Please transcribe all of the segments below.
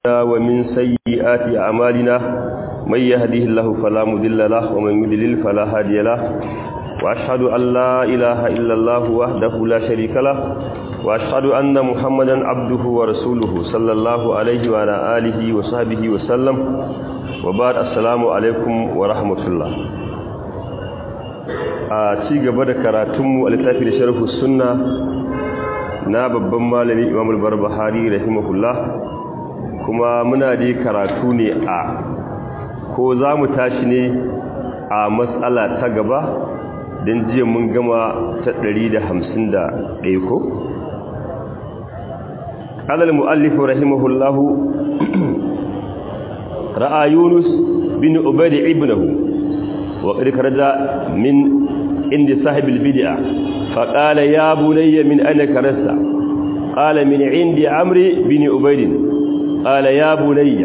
ومن سيئات أعمالنا من يهده الله فلا مضل له ومن يضلل فلا هادي له وأشهد أن لا إله إلا الله وحده لا شريك له وأشهد أن محمدا عبده ورسوله صلى الله عليه وعلى آله وصحبه وسلم وبعد السلام عليكم ورحمة الله a ci gaba da karatunmu a littafi da sharhu sunna na babban malami imam al-barbahari rahimahullah kuma muna da karatu ne a ko za mu tashi ne a matsala ta gaba don jiya mun gama ta 151 ko قال المؤلف رحمه الله رأى يونس بن عبيد ابنه وقد خرج من عند صاحب البدعة فقال يا بني من أين كرست قال من عند عمرو بن عبيد قال يا بني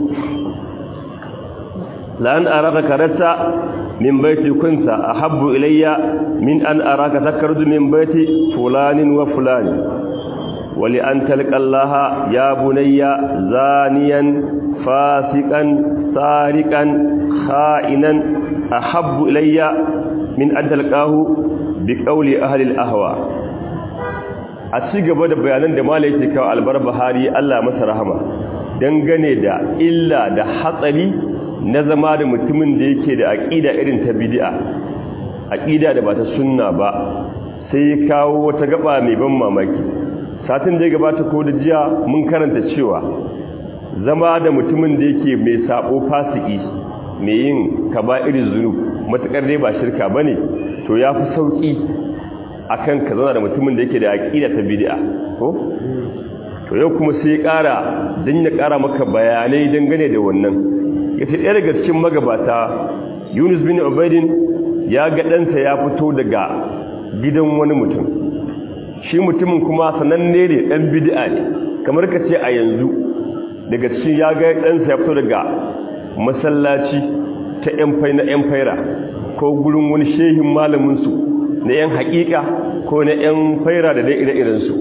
لأن أراك كرست من بيت كنت أحب إلي من أن أراك تكرد من بيت فلان وفلان ولأن تلقى الله يا بني زانيا فاسقا سارقا خائنا أحب إلي من أن تلقاه بقول أهل الأهواء a ci gaba da bayanan da mala yake kawo albar bahari Allah masa rahama dangane da illa da hatsari na zama da mutumin da yake da aƙida irin ta bid'a aƙida da ba ta sunna ba sai ya kawo wata gaba mai ban mamaki satin da ya gabata ko da jiya mun karanta cewa zama da mutumin da yake mai sabo fasiki mai yin irin zunub matakar dai ba shirka bane to yafi sauki akan ka zauna da mutumin da yake da aqida ta bid'a ko to yau kuma sai ya ƙara dan ya ƙara maka bayanai dangane da wannan yace ɗaya daga cikin magabata Yunus bin Ubaydin ya ga ɗansa ya fito daga gidan wani mutum shi mutumin kuma sananne ne ɗan bid'a ne kamar ka ce a yanzu daga cikin ya ga ɗansa ya fito daga masallaci ta ‘yan na ‘yan faira ko gurin wani shehin malaminsu na ‘yan haƙiƙa ko na ‘yan faira da dai ire-irensu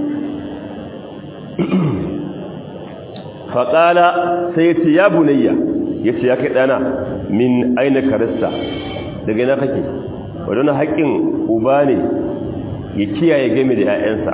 faƙala sai ya ce ya bunayya ya ce ya kai ɗana min aina karista daga yana kake wadanda haƙƙin uba ne ya kiyaye game da ‘ya'yansa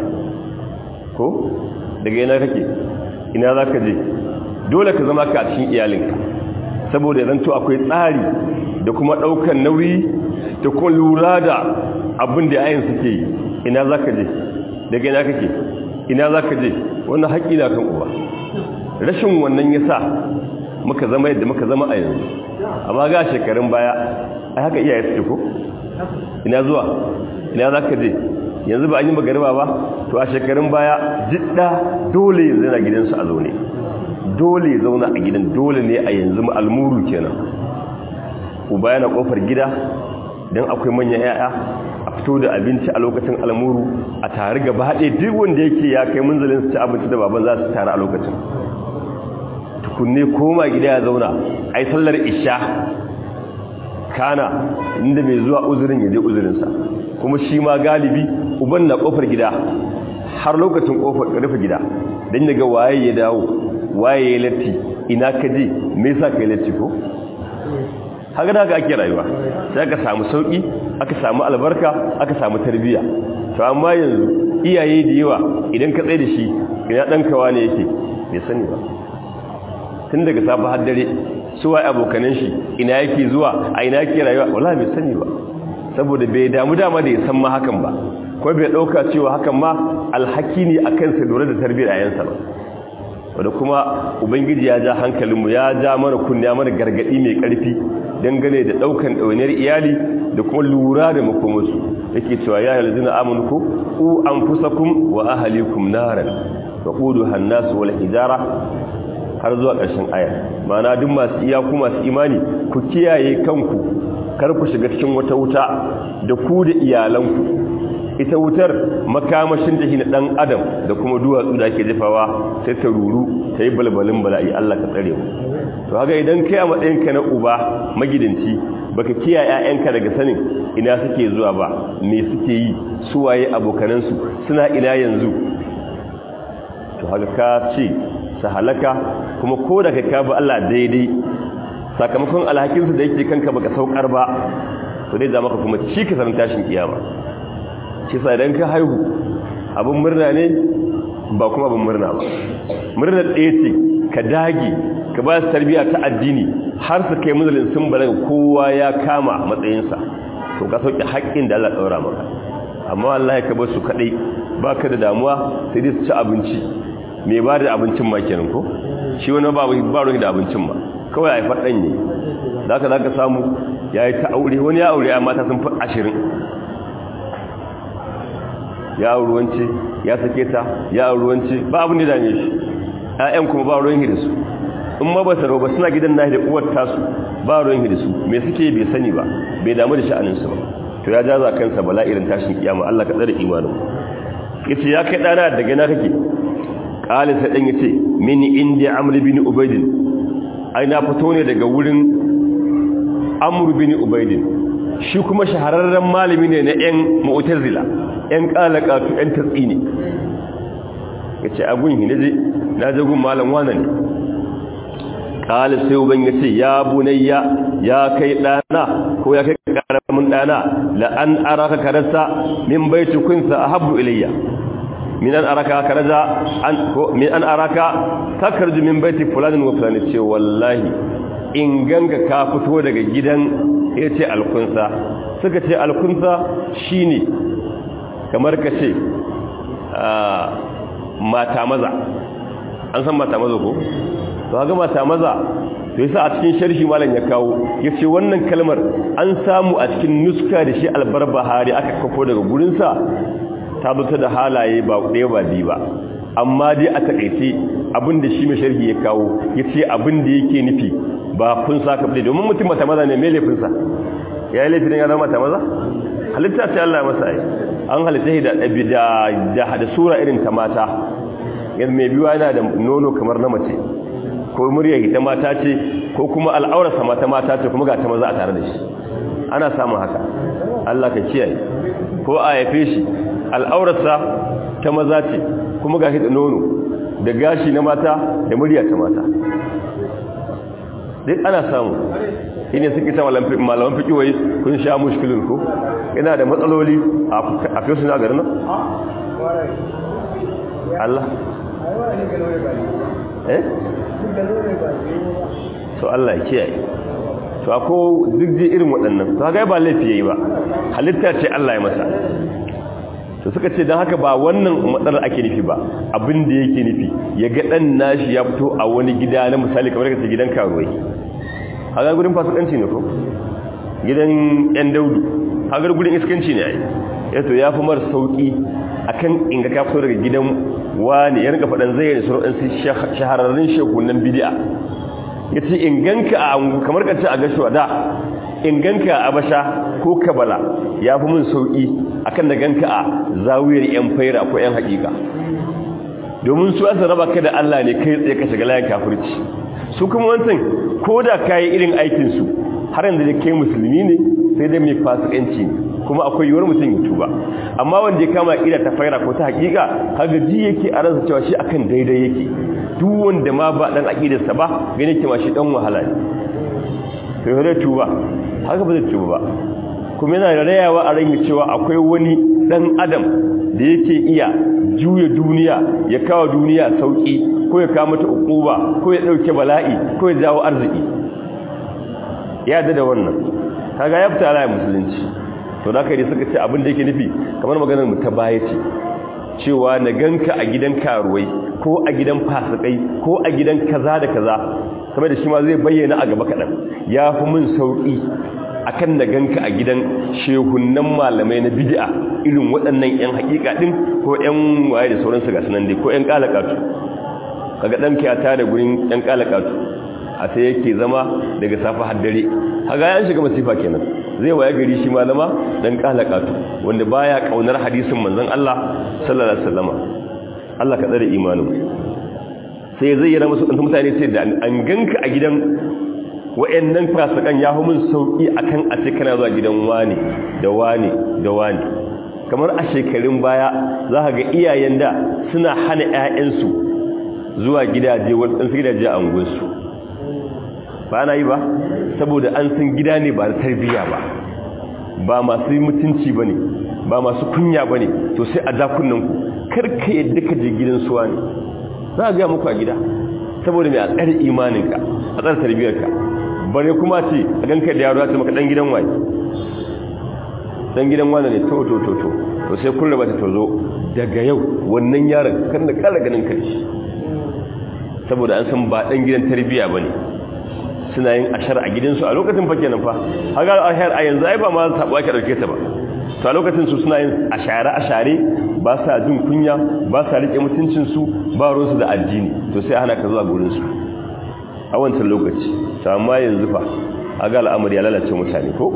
ko daga yana kake ina za ka je dole ka zama ka a cikin iyalinka saboda zanto akwai tsari da kuma ɗaukar nauyi da kuma lura da abin da yayin suke yi ina za ka je daga ina kake ina za ka je wannan haƙƙi na kan uba rashin wannan ya sa muka zama yadda muka zama a yanzu amma ga shekarun baya a haka iyaye suke ko ina zuwa ina za ka je yanzu ba an yi magariba ba to a shekarun baya jidda dole yanzu yana gidansu a zaune dole zauna a gidan dole ne a yanzu almuru kenan uba yana kofar gida don akwai manyan yaya a fito da abinci a lokacin almuru a tare gaba haɗe duk wanda yake ya kai munzalin su ci abinci da baban za su tare a lokacin tukunne koma gida ya zauna ai sallar isha kana inda mai zuwa uzurin ya je uzurinsa kuma shi ma galibi uban na kofar gida har lokacin kofar rufe gida don daga waye ya dawo waye ya latti ina ka je me yasa kai latti ko haka da ake rayuwa sai aka samu sauki aka samu albarka aka samu tarbiya to amma yanzu iyaye da yawa idan ka tsaye da shi ina dan kawa ne yake bai sani ba tun daga safa har dare su waye abokanan shi ina yake zuwa a ina yake rayuwa wallahi bai sani ba saboda bai damu dama da ya san ma hakan ba ko bai dauka cewa hakan ma alhaki ne akan sa lura da tarbiyar ayansa ba wadda kuma ubangiji ya ja hankalinmu ya ja mana kunya mana gargadi mai karfi dangane da daukan ɗauniyar iyali da kuma lura da makomarsu yake cewa ya yi zina amurku ku an fusakun wa ahalikum naran wa ƙudu hannasu wal hijara har zuwa ƙarshen aya mana duk masu iyaku masu imani ku kiyaye kanku kar ku shiga cikin wata wuta da ku da iyalanku ita wutar makamashin da shi na ɗan adam da kuma duwatsu da ake jefawa sai ta ruru ta yi balbalin bala'i Allah ka tsare mu to haka idan kai a matsayinka na uba magidanci baka kiyaye ƴaƴanka daga sanin ina suke zuwa ba me suke yi suwaye abokanansu suna ina yanzu to haka ka ce su halaka kuma ko da ka kafa Allah daidai sakamakon alhakinsu da yake kanka baka saukar ba to dai za maka kuma ci ka sanin tashin kiyama shi sa idan ka haihu abin murna ne ba kuma abin murna ba murnar ɗaya ce ka dage ka ba su tarbiyya ta addini har su kai munzalin sun balaga kowa ya kama matsayinsa to ka sauke haƙƙin da Allah ɗaura maka amma wallahi ka bar su kaɗai ba ka da damuwa sai dai su ci abinci me ba da abincin ma kenan ko shi wani ba ba ruwan da abincin ma kawai a yi faɗan ne za ka za ka samu ya yi ta aure wani ya aure ya mata sun fi ashirin ya ruwance ya sake ta ya ruwance ba abin da dame shi ƴaƴan kuma ba ruwan hidisu in ma ba saro ba suna gidan nahi da uwar tasu ba ruwan hidisu me suke bai sani ba bai damu da sha'aninsu ba to ya jaza kansa bala irin tashin kiyama Allah ka tsare imanin yace ya kai dana daga na kake qala sai dan yace min indi amr bin ubayd ai na fito ne daga wurin amr bin ubayd shi kuma shahararren malami ne na yan mu'tazila yan qalaqatu yan tatsini yace abun hi naje na je gun malam wannan ne qala sai uban yace ya bunayya ya kai dana ko ya kai karamin dana la an araka karasa min baiti kunsa ahabbu ilayya min an araka karaza an ko min an araka takarju min baiti fulanin wa fulani ce wallahi in ganga ka fito daga gidan yace alkunsa suka ce alkunsa shine kamar ka ce mata maza an san mata maza ko to ga mata maza to yasa a cikin sharhi malam ya kawo yace wannan kalmar an samu a cikin nuska da shi albarbahari aka kafo daga gurin sa ta zo da halaye ba ɗaya ba biyu ba amma dai a takaice abin da shi mai sharhi ya kawo yace abin da yake nufi ba kun sa ka bude domin mutum mata maza ne mai laifin sa ya yi laifin ya zama mata maza halitta ce Allah masa ai an halitta da da da sura irin ta mata yadda mai biyu yana da nono kamar na mace ko murya ita mata ce ko kuma al'aurarsa mata mata ce kuma ga ta maza a tare da shi ana samun haka Allah ka kiyaye ko a haife shi al'aurarsa ta maza ce kuma ga da nono da gashi na mata da murya ta mata duk ana samu shine suke ta malaman fiki wai kun sha mushkilin ko ina da matsaloli a fiye suna garin nan Allah eh to Allah ya kiyaye to ako duk ji irin waɗannan to ga ba laifi yayi ba halitta ce Allah ya masa to suka ce dan haka ba wannan matsalar ake nufi ba abin da yake nufi ya ga dan nashi ya fito a wani gida na misali kamar kace gidan karuwai haga gurin fasikanci ne ko gidan yan daudu haga gurin iskanci ne ai yato yafi mar sauki akan inga ka fito daga gidan wani ya rinka faɗan zai yi suru'in su shahararrun shekunan bidi'a ya ce inganka a kamar kacce a gashuwa da inganka a basha ko kabala ya fi mun sauƙi akan da ganka a zawiyar yan faira ko yan haƙiƙa domin su asa raba ka da Allah ne kai tsaye ka shiga layin kafirci su kuma wancan ko da ka yi irin aikinsu har yanzu da kai musulmi ne sai dai mai fasikanci ne kuma akwai yiwuwar mutum ya tuba amma wanda ya kama ƙida ta faira ko ta haƙiƙa kaga ji yake a ransa cewa shi akan daidai yake duk wanda ma ba dan aƙidarsa ba gane ke ma shi dan wahala ne to zai tuba haka ba zai tuba ba kuma yana da rayawa a ranar cewa akwai wani dan adam da yake iya juya duniya ya kawo duniya sauki ko ya kawo mata ukuba ko ya dauke bala'i ko ya jawo arziki ya da wannan kaga ya fita ala musulunci to da kai suka ce abin da yake nufi kamar maganar mu ta baya ce cewa na ganka a gidan karuwai ko a gidan fasikai ko a gidan kaza da kaza kamar da shi ma zai bayyana a gaba kaɗan ya fi min sauƙi akan na ganka a gidan shehunan malamai na bid'a irin waɗannan 'yan haƙiƙa ɗin ko 'yan waye da sauransu ga sunan dai ko 'yan ƙalaƙatu kaga ɗanka ya tare gurin 'yan ƙalaƙatu a sai yake zama daga safa har dare haga ya shiga masifa kenan zai waye gari shi malama dan ƙalaƙatu wanda baya kaunar hadisin manzon Allah sallallahu alaihi wasallama Allah ka tsare imanin sai zai yana musu ɗan mutane sai da an ganka a gidan wa'annan fasikan ya hu mun sauki akan a ce kana zuwa gidan wani da wani da wani kamar a shekarun baya za ka ga iyayen da suna hana ƴaƴansu zuwa gidaje wadansu gidaje a unguwarsu ba na yi ba saboda an san gida ne ba da tarbiyya ba ba masu mutunci ba ne ba masu kunya ba ne to sai a dakunanku karka yadda ka je gidan suwa ne za a gaya muku a gida saboda mai a tsare imaninka a tsare tarbiyyarka bare kuma ce a ganka da yaro ya ce maka dan gidan waye dan gidan wani ne to to to to to sai kun raba ta tozo daga yau wannan yaron kan da kala ganin kai saboda an san ba dan gidan tarbiyya bane suna yin ashar a gidansu a lokacin fa kenan fa haga ahar a yanzu ai ba ma sabo ake dauke ta ba to a lokacin su suna yin ashare ashare ba sa jin kunya ba sa rike mutuncin su ba ruwansu da addini to sai hana ka zuwa gurin su a wancan lokaci to amma yanzu fa haga al'amari ya lalace mutane ko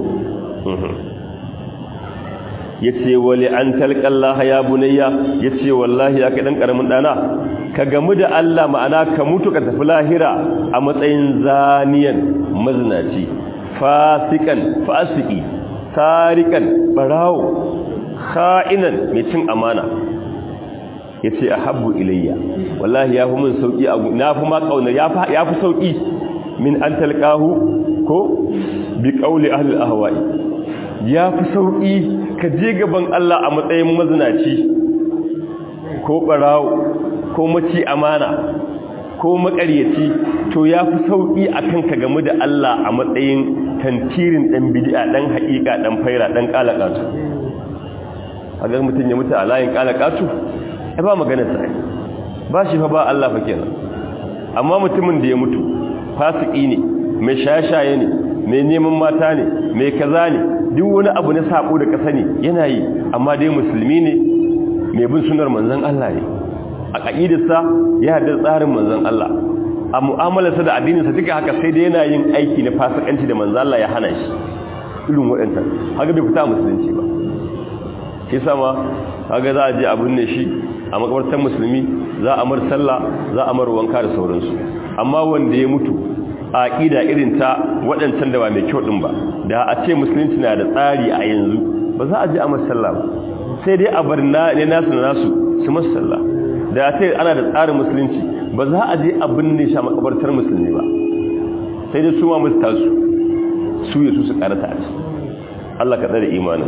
yace wali an talqallaha ya bunayya yace wallahi ya kai dan karamin dana ka gamu da Allah ma'ana ka mutu ka tafi lahira a matsayin zaniyan maznaci fasikan fasiki tarikan barawo kha'inan mai cin amana yace ahabbu ilayya wallahi yafi mun sauki na fi ma kauna yafi yafi sauki min an talqahu ko bi qawli ahli al-ahwa'i yafi sauki ka je gaban Allah a matsayin mazinaci ko barawo ko maci amana ko makaryaci to ya fi sauƙi a kan ka gamu da Allah a matsayin tantirin ɗan bidi'a ɗan haƙiƙa ɗan faira ɗan ƙalaƙatu a ga mutum ya mutu a layin ƙalaƙatu ya ba maganar sa ba shi fa ba Allah fa kenan amma mutumin da ya mutu fasiki ne mai shaye-shaye ne mai neman mata ne mai kaza ne duk wani abu na sako da ka sani yana yi amma dai musulmi ne mai bin sunar manzon Allah ne a ƙa'idarsa ya haɗa tsarin manzan Allah a mu'amalarsa da addininsa duka haka sai da yana yin aiki na fasikanci da manzan Allah ya hana shi irin waɗanta haka bai fita musulunci ba shi sama haka za a je abin ne shi a makabartar musulmi za a mar sallah za a mar wanka da sauransu amma wanda ya mutu a ƙida irin ta waɗancan da ba mai kyau ɗin ba da a ce musulunci na da tsari a yanzu ba za a je a mar sallah ba sai dai a bar ne nasu na nasu su mar sallah da ya ce ana da tsarin musulunci ba za a je a binne shi a makabartar musulmi ba sai dai su ma musu tasu su yi su su karata a ci Allah ka tsare imanin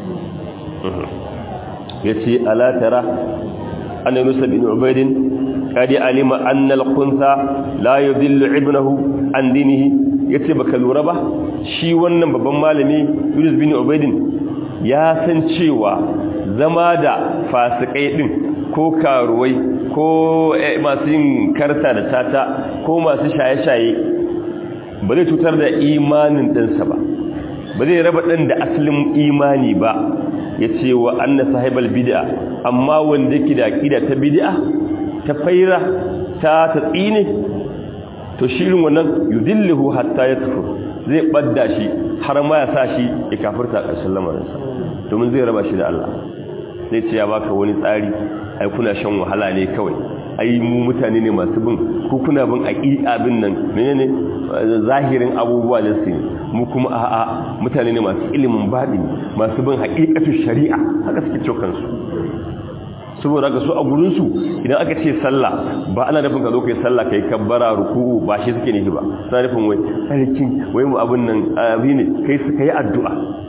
ya ce alatara an yunusa bin ubaidin kadi alima annal kunsa la yudillu ibnahu an dinihi yace baka lura ba shi wannan babban malami Yunus bin Ubaidin ya san cewa zama da fasikai din ko karuwai ko masu yin karta da tata ko masu shaye-shaye ba zai cutar da imanin ɗinsa ba ba zai raba ɗan da asalin imani ba ya ce wa anna sahibal bid'a amma wanda ke da ƙida ta bid'a ta faira ta ta tsine to shirin wannan yudilluhu hatta ya tafi zai ɓadda shi har ma ya sa shi ya kafirta ƙarshen lamarinsa domin zai raba shi da Allah zai ce ya baka wani tsari ai kuna shan wahala ne kawai ai mu mutane ne masu bin ku kuna bin aqiqa bin nan menene zahirin abubuwa ne su mu kuma a'a mutane ne masu ilimin baɗi masu bin haqiqatu shari'a haka suke cokan su saboda ga su a gurin su idan aka ce sallah ba ana nufin ka zo kai sallah kai kabbara ruku'u ba shi suke nufi ba suna nufin wai sarkin wai mu abun nan abi ne kai su kai addu'a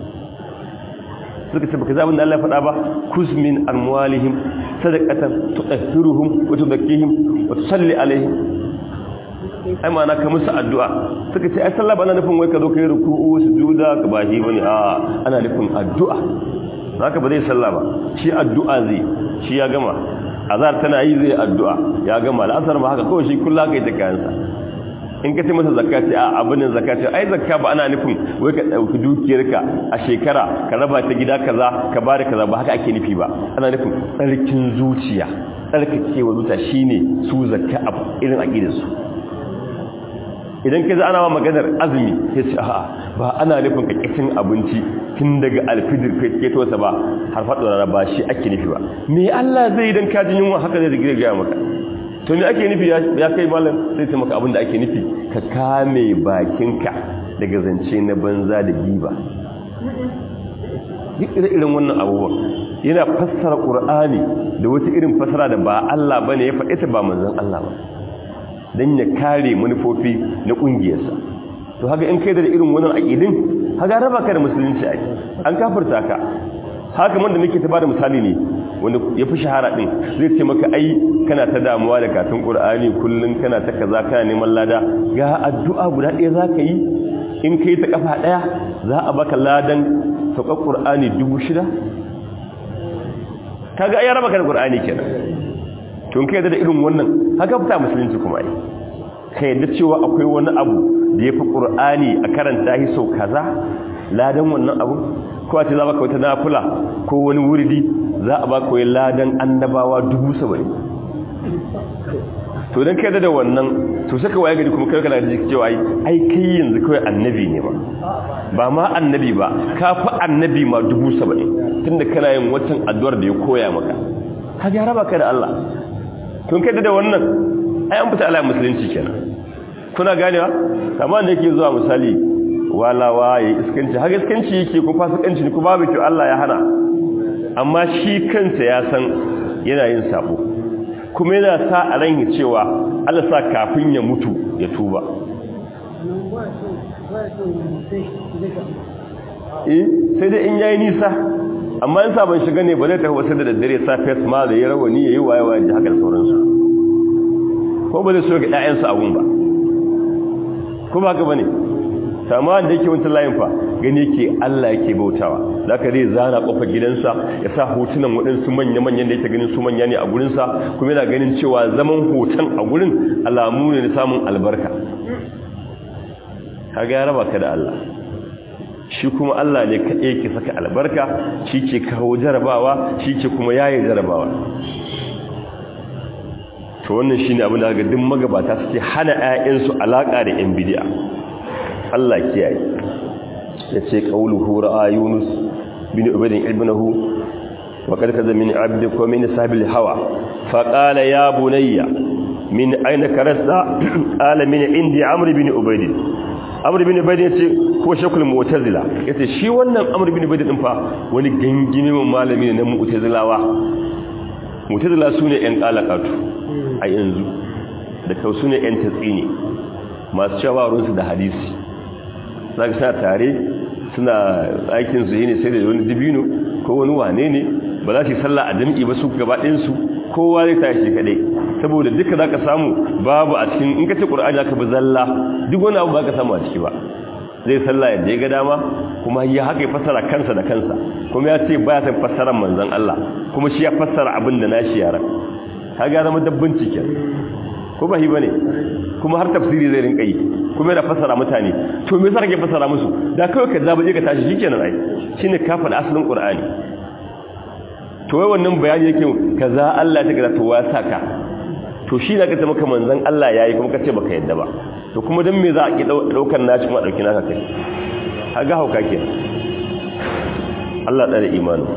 suka ce baka zabin da Allah faɗa ba kuz min amwalihim sadaqatan tutahhiruhum wa tuzakkihim wa tusalli alaihim ai ma na ka musu addu'a suka ce ai sallah ba ana nufin wai ka zo kai ruku'u sujuda ka ba shi bane a ana nufin addu'a haka ba zai sallah ba shi addu'a zai shi ya gama azar tana yi zai addu'a ya gama al'asar ba haka kawai shi kullu kai ta kayansa in ka ce masa zakka ce a abin zakka ce ai zakka ba ana nufin wai ka dauki dukiyarka a shekara ka raba ta gida kaza ka bada kaza ba haka ake nufi ba ana nufin tsarkin zuciya tsarkakewa zuciya shine su zakka a irin aqidar su idan ka ji ana ma maganar azumi sai ce a'a ba ana nufin ka kitin abinci tun daga alfijir kai ke to sa ba har faɗo ba shi ake nufi ba me Allah zai idan ka ji yunwa haka zai gaya maka to me ake nufi ya kai malam sai ce maka abin da ake nufi ka kame bakinka daga zance na banza da giba duk irin wannan abubuwan yana fassara qur'ani da wata irin fassara da ba Allah bane ya faɗi ta ba manzon Allah ba dan ya kare manufofi na kungiyarsa to haka in kai da irin wannan aqidin haka raba ka da musulunci ai an kafirta ka haka man da nake ta bada misali ne wanda ya fi shahara din zai ce maka ai kana ta damuwa da katin qur'ani kullun kana ta kaza kana neman lada ga addu'a guda ɗaya zaka yi in kai ta kafa ɗaya za a baka ladan saukar qur'ani dubu shida kaga ai raba ka da qur'ani kenan to in kai da irin wannan haka fita musulunci kuma ai kai da cewa akwai wani abu da ya fi qur'ani a karanta shi sau kaza ladan wannan abu ko a ce za baka wata nafula ko wani wuridi za a baka wai ladan annabawa dubu saba'in to don kai da wannan to saka waye gari kuma kai kana da cewa ai ai kai yanzu kawai annabi ne ba ba ma annabi ba ka fi annabi ma dubu saba'in tunda kana yin watan addu'ar da ya koya maka ka gyara baka da Allah tun kai da wannan ai an fita ala musulunci kenan kuna ganewa kamar da yake zuwa misali walawa ya iskanci har iskanci yake ko fasikanci ne ko babu kyau Allah ya hana amma shi kansa ya san yana yin sabo kuma yana sa a ran cewa Allah sa kafin ya mutu ya tuba eh sai dai in yayi nisa amma in sabon shiga ne ba zai tafi wasu da daddare sa face ma da ya rawani yayi waye waye da haka sauransu ko ba zai so ga ƴaƴansa abun ba ko ba ka bane sama da yake wancan layin fa gani yake Allah yake bautawa zaka zai zana kofar gidansa ya sa hotunan waɗansu manya-manyan da yake ganin su manya ne a gurinsa kuma yana ganin cewa zaman hoton a gurin alamu ne na samun albarka kaga ya raba ka da Allah shi kuma Allah ne kaɗai ke saka albarka shi ke kawo jarabawa shi ke kuma yaye jarabawa to wannan shine abin da ga duk magabata suke hana 'ya'yansu alaka da 'yan bidiya Allah kiyaye yace qauluhu ra'a yunus bin ubaydin ibnahu wa qad kaza min abdi wa min sahibil hawa fa qala ya bunayya min ayna karasta qala min indi amr bin ubayd amr bin ubayd yace ko shakul mu'tazila yace shi wannan amr bin ubayd din fa wani gangime malami ne na mu'tazilawa mu'tazila sune yan qalaqatu a yanzu da kausu ne yan tatsini masu cewa ruwansu da hadisi za ka sa tare suna aikin su ne sai da wani dibino ko wani wane ne ba za su yi sallah a jam'i ba su gaba ɗinsu kowa zai tashi kaɗai saboda duka za ka samu babu a cikin in ka ce ƙur'ani aka bi zalla duk wani abu ba ka samu a ciki ba zai sallah yadda ya ga dama kuma ya haka ya fassara kansa da kansa kuma ya ce ba ya san fassarar manzon Allah kuma shi ya fassara abin da nashi yaran kaga zama dabbin cikin ko ba shi bane kuma har tafsiri zai rinka yi kuma yana fassara mutane to me yasa kake fassara musu da kawai ka zaba je ka tashi shikenan ai shine ka faɗa asalin qur'ani to wai wannan bayani yake kaza Allah ta kaza to wa saka to shi zaka ta maka manzon Allah yayi kuma kace baka yadda ba to kuma dan me za a ki daukar naci kuma dauki naka kai kaga hauka ke Allah tsare imani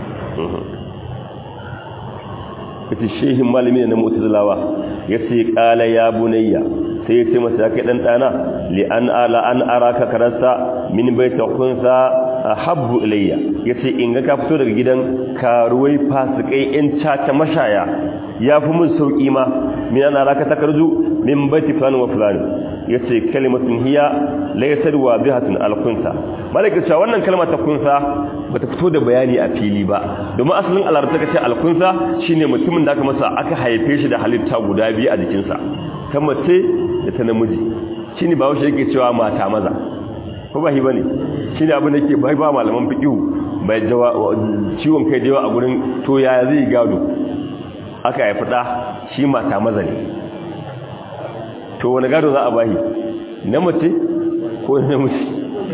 kace shehin malami ne na mu'tazilawa yace qala ya bunayya sai ya ce masa kai dan dana li an ala an araka karasa min baita kunsa habbu ilayya yace in ga ka fito daga gidan karuwai fasikai in caca mashaya yafi mun sauki ma min an araka takarju min baiti fulan wa fulan yace kalimatun hiya laysat wabihatun alkunsa malaka cewa wannan kalma ta kunsa bata fito da bayani a fili ba domin asalin alarta kace alkunsa shine mutumin da aka masa aka haife shi da halitta guda biyu a jikinsa ta mace da ta namiji shi ne ba wasu yake cewa mata maza ko ba shi ba ne shi ne abin da ke bai ba malaman fiƙihu bai ciwon kai jawa a gurin to ya zai gado aka haifi ɗa shi mata maza ne to wani gado za a bahi na mace ko na namiji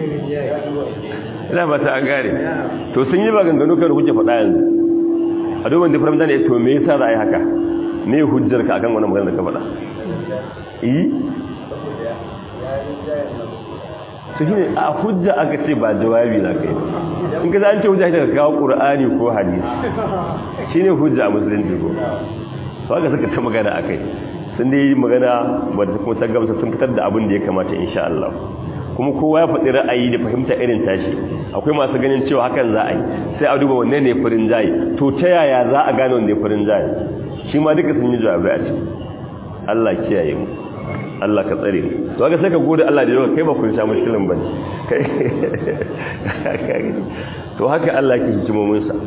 ina ba ta an gare to sun yi maganganu kan kuke faɗa yanzu a domin da faramta ne to me yasa za a yi haka me hujjar ka akan wani magana da ka faɗa yi su shi ne a hujja aka ce ba jawabi za ka yi in ka zance hujja ta kawo ƙur'ani ko hadisi shi ne hujja a musulunci ko su aka suka ta magana a kai sun dai magana wadda kuma ta gamsa sun fitar da abin da ya kamata insha Allah kuma kowa ya faɗi ra'ayi da fahimta irin tashi akwai masu ganin cewa hakan za a yi sai a duba wanne ne furin jayi to ta yaya za a gane wanne furin jayi shi ma duka sun yi jawabai a ciki Allah kiyaye mu Allah ka tsare mu to ga sai ka gode Allah da yawa kai ba kun sha mushkilin bane kai to haka Allah ke hikimomin sa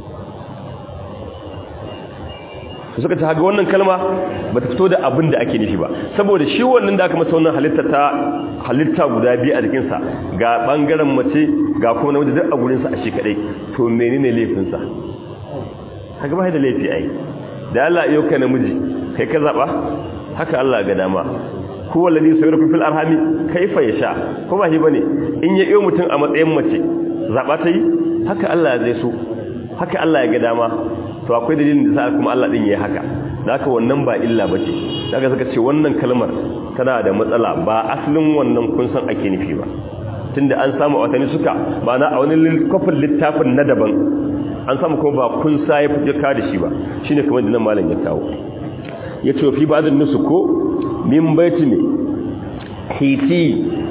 to suka ta haga wannan kalma ba ta fito da abin da ake nufi ba saboda shi wannan da aka masa wannan halitta ta halitta guda biyu a jikinsa ga bangaren mace ga kuma namiji duk a gurinsa a shi kadai to menene laifinsa haka ba da laifi ai da Allah yau ka namiji kai ka zaba haka Allah ga dama huwa alladhi sayurku fil arhami kaifa yasha ko ba shi bane in ya iyo mutum a matsayin mace zaba ta yi haka Allah zai so haka Allah ya ga dama to akwai dalilin da sa kuma Allah din yayi haka haka wannan ba illa bace daga suka ce wannan kalmar tana da matsala ba asalin wannan kun san ake nufi ba tunda an samu watanni suka ba na a wani kofin littafin na daban an samu kuma ba kun sa ya fiye ka da shi ba shine kamar da nan malam ya kawo ya ce fi ba'dun nusu ko min baiti ne hiti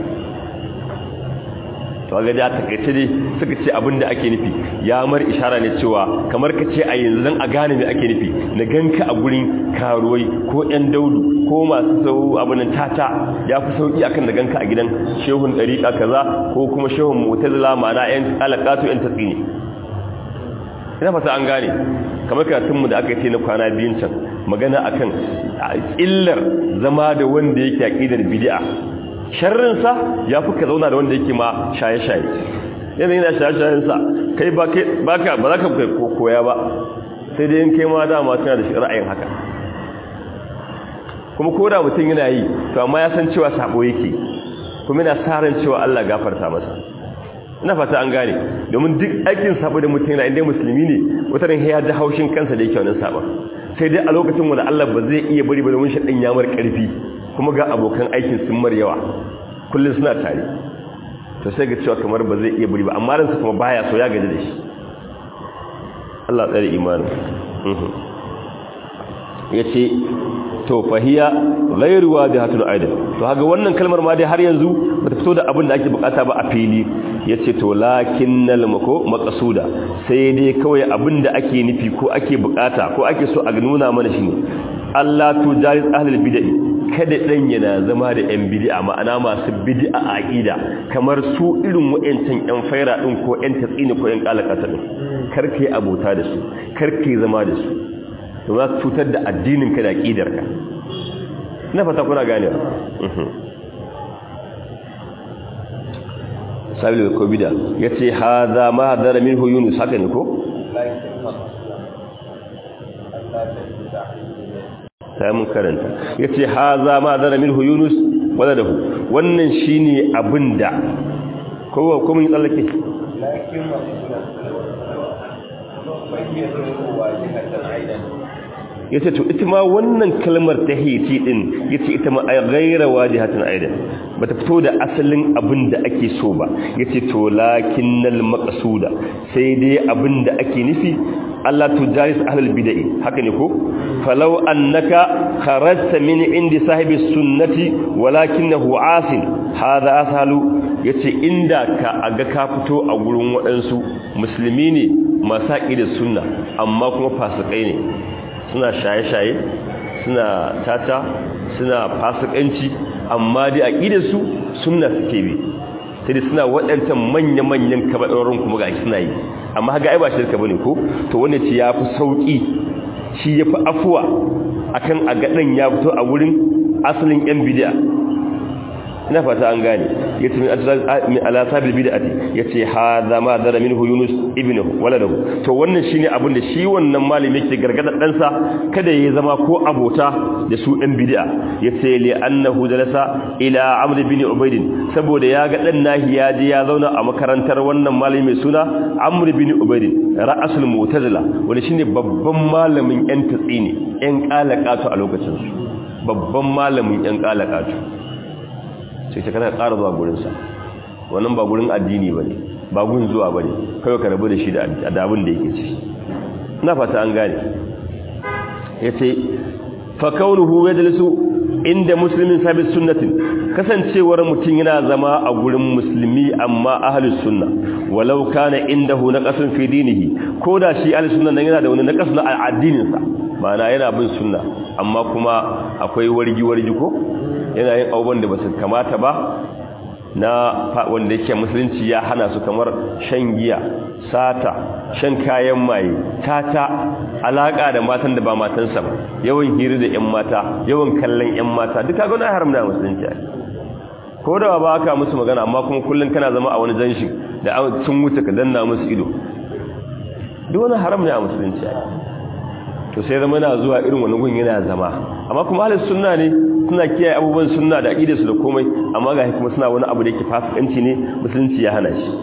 to ga da takaice dai suka ce abinda ake nufi ya mar ishara ne cewa kamar ka ce a yanzu dan a gane me ake nufi na ganka a gurin karuwai ko yan daudu ko masu sau abunan tata ya fi sauki akan da ganka a gidan shehun dariƙa kaza ko kuma shehun mutazila ma'ana yan alaqatu yan tatsini ina fata an gane kamar karatunmu da aka yi na kwana biyun can magana akan illar zama da wanda yake aqidar bid'a sharrinsa ya fi ka zauna da wanda yake ma shaye-shaye yana yana shaye-shayensa kai ba ka ba za ka koya ba sai dai yin kai ma dama suna da shi ra'ayin haka kuma ko da mutum yana yi to amma ya san cewa sabo yake kuma yana sa ran cewa Allah gafarta masa ina fata an gane domin duk aikin sabo da mutum yana inda musulmi ne wata ran ya da haushin kansa da yake wannan sabon sai dai a lokacin wanda Allah ba zai iya bari ba domin shaɗin ya mar ƙarfi kuma ga abokan aikin sun mar yawa kullum suna tare to sai ga cewa kamar ba zai iya bari ba amma ransa kuma baya so ya gaji da shi Allah tsare imanin ya ce to fahiya ghairuwa da hatun aidan to haga wannan kalmar ma dai har yanzu bata fito da abin da ake bukata ba a fili yace to lakinnal mako maqsuda sai dai kawai abin da ake nufi ko ake bukata ko ake so a nuna mana shine Allah tu jaris ahlul bid'ah kada dan yana zama da yan bid'a ma'ana masu bid'a a aqida kamar su irin wayancan yan faira din ko yan tatsini ko yan kalakata din karkai abota da su karkai zama da su to za su cutar da addinin ka da aqidar ka ina fata kuna ganewa sabil ko bid'a yace hadha ma hadara minhu yunus haka ne ko sai mun karanta yace haza ma zara minhu yunus waladahu wannan shine abinda kowa ko mun tsallake yace to ita ma wannan kalmar tahiti din yace ita ma ay ghayra wajihatan aidan bata fito da asalin abin da ake so ba yace to lakinnal maqsuda sai dai abin da ake nufi Allah tujaris ahlul bid'ah haka ne ko falau annaka kharajta min indi sahibi sunnati walakinahu asin hada asalu yace inda ka aga ka fito a gurin waɗansu musulmi ne masu da sunna amma kuma fasikai ne suna shaye-shaye suna tata suna fasikanci amma dai aqidar su sunna suke bi sai suna waɗancan manya-manyan kabaɗorin kuma ga suna yi amma haka ai ba shirka bane ko to wanda ce yafi sauki shi yafi afuwa akan a gadan ya fito a wurin asalin yan bid'a ina fata an gane yace min ala sabil bid'ati yace hadha ma dara minhu yunus ibnuhu waladahu to wannan shine abin da shi wannan malami yake gargada dan sa kada yayi zama ko abota da su ɗan bid'a yace li annahu jalasa ila amr bin ubayd saboda ya ga dan nahi ya je ya zauna a makarantar wannan malami mai suna amr bin ubayd ra'asul mu'tazila wanda shine babban malamin yan tatsini yan kalakatu a lokacin su babban malamin yan kalakatu sai ta kana ƙara zuwa gurinsa wannan ba gurin addini ba ne ba gun zuwa ba ne kawai ka rabu da shi da abin da yake ci na fata an gane ya ce fakaunuhu ya jalisu inda muslimin sabis sunnatin kasancewar mutum yana zama a gurin musulmi amma ahlus sunna walau kana indahu naqasun fi dinihi ko da shi ahlus sunna nan yana da wani naqas na addinin sa ma'ana yana bin sunna amma kuma akwai wargi wargi ko yana yin abubuwan da basu kamata ba na wanda yake musulunci ya hana su kamar shan giya sata shan kayan maye tata alaka da matan da ba matansa ba yawan hira da ƴan mata yawan kallon ƴan mata duka ga wannan haram da musulunci ko da ba ka musu magana amma kuma kullun kana zama a wani janshi da sun wuce ka danna musu ido duk wani haram ne a musulunci to sai zama yana zuwa irin wani gun yana zama amma kuma ahlus sunna ne suna kiyaye abubuwan sunna da aqidarsu da komai amma ga kuma suna wani abu da yake fasikanci ne musulunci ya hana shi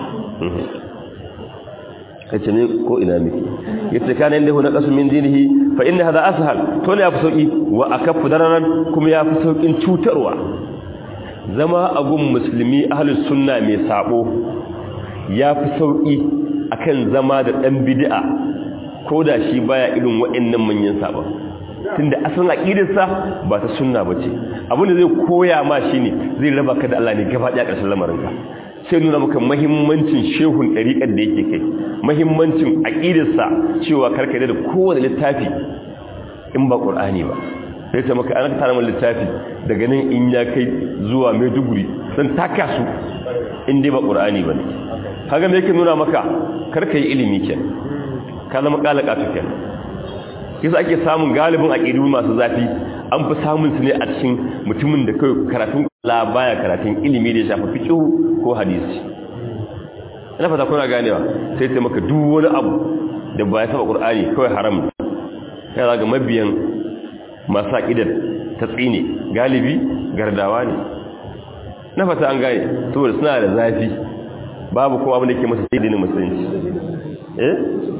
kace ne ko ina miki yace kana inda huna qasu min dinihi fa inna hadha ashal to ne yafi sauki wa akafu dararan kuma yafi saukin cutarwa zama a gun musulmi ahlus sunna mai sabo yafi sauki akan zama da dan bid'a ko da shi baya irin waɗannan manyan sabon tunda asalin aqidarsa ba ta sunna bace abin da zai koya ma shine zai raba ka da Allah ne gaba ɗaya ƙarshen lamarinka sai nuna maka muhimmancin shehun ɗariƙar da yake kai muhimmancin aqidarsa cewa karka da kowane littafi in ba qur'ani ba sai ta maka an tara min littafi daga nan in ya kai zuwa Maiduguri san taka su in dai ba qur'ani bane kaga me yake nuna maka karka yi ilimi kenan ka zama kalaka su kenan kisa ake samun galibin aqidu masu zafi an fi samun su ne a cikin mutumin da kai karatun la baya karatun ilimi da ya shafi fiqh ko hadisi ina fata kuna ganewa sai sai maka duk wani abu da ba ya saba qur'ani kawai haram ne ya ga mabiyan masu aqidar ta tsine galibi gardawa ne na fata an gane saboda suna da zafi babu kuma abin da ke masa dinin musulunci eh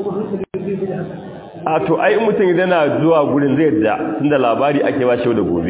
a to ai mutum idan na zuwa gurin zai da tunda labari ake ba shi da gobe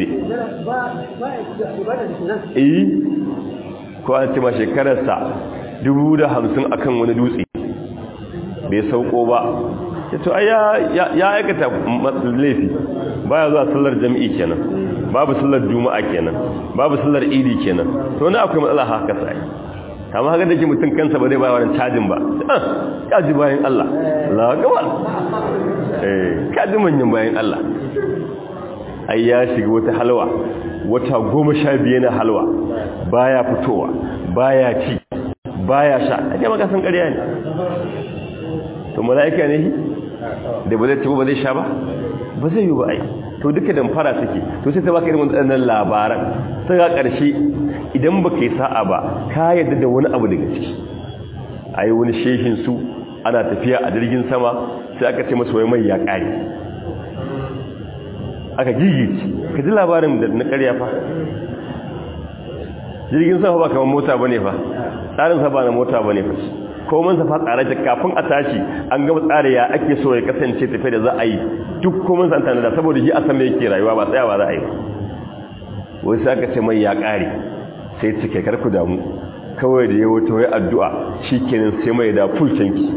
eh ko an ce ma shekararsa dubu da hamsin akan wani dutse bai sauko ba to ai ya aikata laifi baya zuwa sallar jami'i kenan babu sallar juma'a kenan babu sallar idi kenan to na akwai matsala haka sai kama haka da ke mutum kansa ba zai ba wani cajin ba ya ji bayan Allah Allah gaba eh ka ji manyan bayan Allah ai ya shiga wata halwa wata goma sha biyu na halwa baya fitowa baya ci baya sha ake maka san ƙarya ne to mala'ika ne da ba zai ci ba zai sha ba ba zai yi ba ai to duka damfara suke to sai ta baka irin wannan labaran sai ga ƙarshe idan baka yi sa'a ba ka yadda da wani abu daga ciki ai wani shehin su ana tafiya a jirgin sama sai aka ce masa wai mai ya ƙare aka gigice ka ji labarin da na ƙarya fa jirgin sama ba kamar mota bane fa tsarin sa ba na mota bane fa koman sa fa tsare ta kafin a tashi an gaba tsare ya ake so ya kasance tafiya da za a yi duk koman sa tana da saboda shi a san me yake rayuwa ba tsayawa za a yi wai sai aka ce mai ya ƙare sai cike karku damu kawai da ya wata wai addu'a shikenan sai mai da full tanki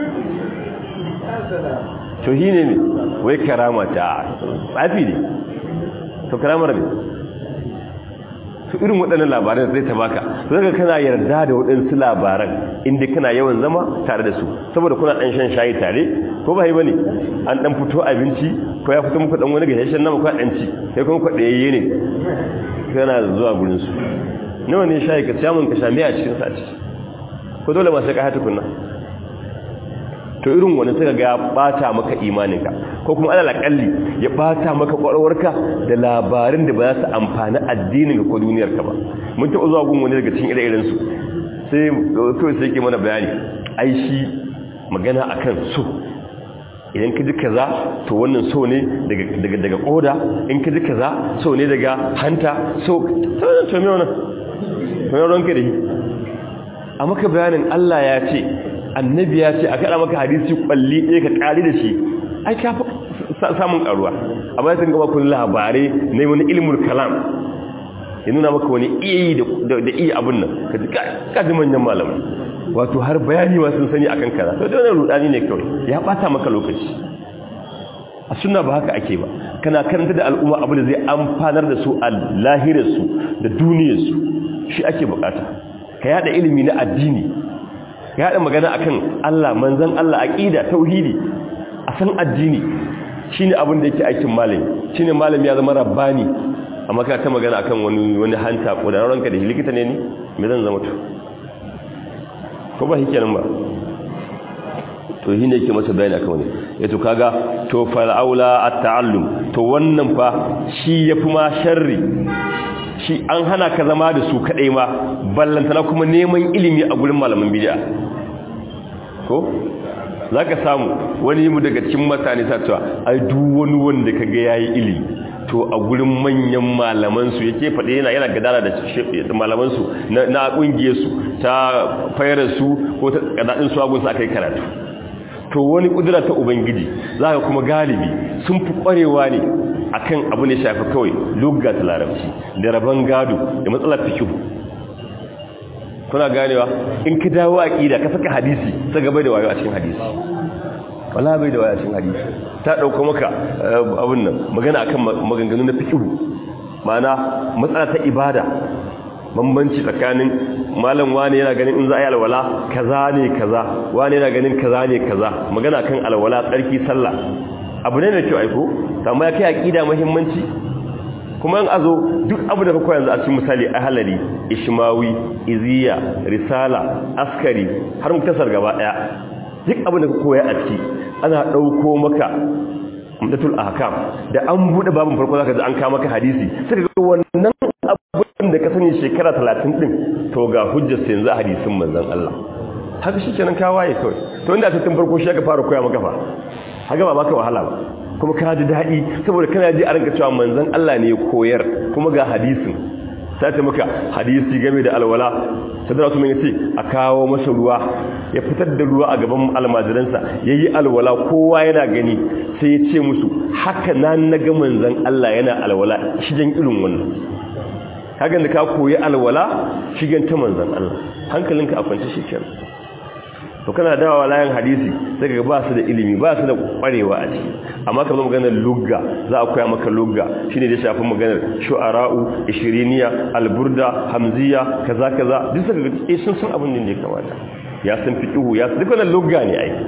to shi ne wai karama ta tsafi ne to karamar ne su irin waɗannan labaran zai ta baka zaka kana yarda da waɗansu labaran inda kana yawan zama tare da su saboda kuna ɗan shan shayi tare ko ba yi ba ne an ɗan fito abinci ko ya fito muku ɗan wani gashashen nama ko ɗan ci sai kuma kwaɗayayye ne kana zuwa gurinsu nawa ne shayi ka samun ka sha a cikin sa ciki ko dole ma sai ka hata kunna to irin wani suka ga ya bata maka imaninka ko kuma alal akalli ya bata maka kwarwarka da labarin da ba za su amfani addininka ko duniyarka ba mun taɓa zuwa gun wani daga cikin ire-iren su sai kawai sai ke mana bayani ai shi magana akan so idan ka ji kaza to wannan so ne daga daga daga koda in ka ji kaza so ne daga hanta so to me wannan to me ranka da shi a maka bayanin Allah ya ce annabi ya ce a kada maka hadisi kwalli ɗaya ka ƙari da shi ai ka fi samun ƙaruwa a bayan sun gaba kun labarai na wani ilmul kalam ya nuna maka wani iya yi da iya abin nan ka ji kaji manyan malamai wato har bayani ma sun sani akan kaza to da wani rudani ne kawai ya bata maka lokaci a sunna ba haka ake ba kana karanta da al'umma abu da zai amfanar da su a lahirarsu da duniyarsu shi ake bukata ka yada ilimi na addini ka yada magana akan Allah manzon Allah aqida tauhidi a san addini shine abin da yake aikin malami shine malami ya zama rabbani amma ka ta magana akan wani wani hanta ko da ranka da likita ne ni me zan zama to ko ba hikenan ba to shi ne yake masa bayani akan wani yato kaga to fal aula at-ta'allum to wannan fa shi yafi ma sharri shi an hana ka zama da su kadai ma ballantana kuma neman ilimi a gurin malaman bid'a ko zaka samu wani mu daga cikin mutane sa cewa ai duk wani wanda kaga yayi ilimi to a gurin manyan malaman su yake fade yana yana gadara da malaman su na kungiyar su ta fayar su ko ta kadadin su agun su akai karatu to wani kudura ta ubangiji zaka kuma galibi sun fi kwarewa ne akan abu ne shafi kawai lugga ta larabci da rabon gado da matsalar fikihu kuna ganewa in ka dawo aqida ka saka hadisi sai gaba da wayo a cikin hadisi wala bai da wayo a cikin hadisi ta dauko maka abun nan magana akan maganganu na fikihu ma'ana matsala ta ibada bambanci tsakanin malam wani yana ganin in za a yi alwala kaza ne kaza wani yana ganin kaza ne kaza magana kan alwala tsarki sallah abu ne da kyau aiko amma ya kai aqida muhimmanci kuma in azo duk abu da ka koya yanzu a cikin misali ahlali ishmawi iziya risala askari har muktasar gaba daya duk abu da ka koya a ciki ana dauko maka umdatul ahkam da an bude babin farko zaka ji an kawo maka hadisi sai ga wannan abin da ka sani shekara 30 din to ga hujjar sai yanzu hadisin manzon Allah haka shikenan ka waye kawai to inda ta tun farko shi aka fara koya maka fa haka ba baka wahala ba kuma ka ji daɗi saboda kana ji a ranka cewa manzon Allah ne ya koyar kuma ga hadisin sai ta maka hadisi game da alwala sadara su mai ce a kawo masa ruwa ya fitar da ruwa a gaban almajiransa ya yi alwala kowa yana gani sai ya ce musu haka na naga manzon Allah yana alwala shigen irin wannan hakan da ka koyi alwala shigen ta manzon Allah hankalinka a kwance shi kenan to kana dawowa layin hadisi sai ga ba su da ilimi ba su da kwarewa a ciki amma kamar maganar lugga za a koya maka lugga shine da shafi maganar shu'ara'u ishiriniya alburda hamziya kaza kaza duk saka ga eh sun san abin da ya kamata ya san fiqhu ya san duk wannan lugga ne ai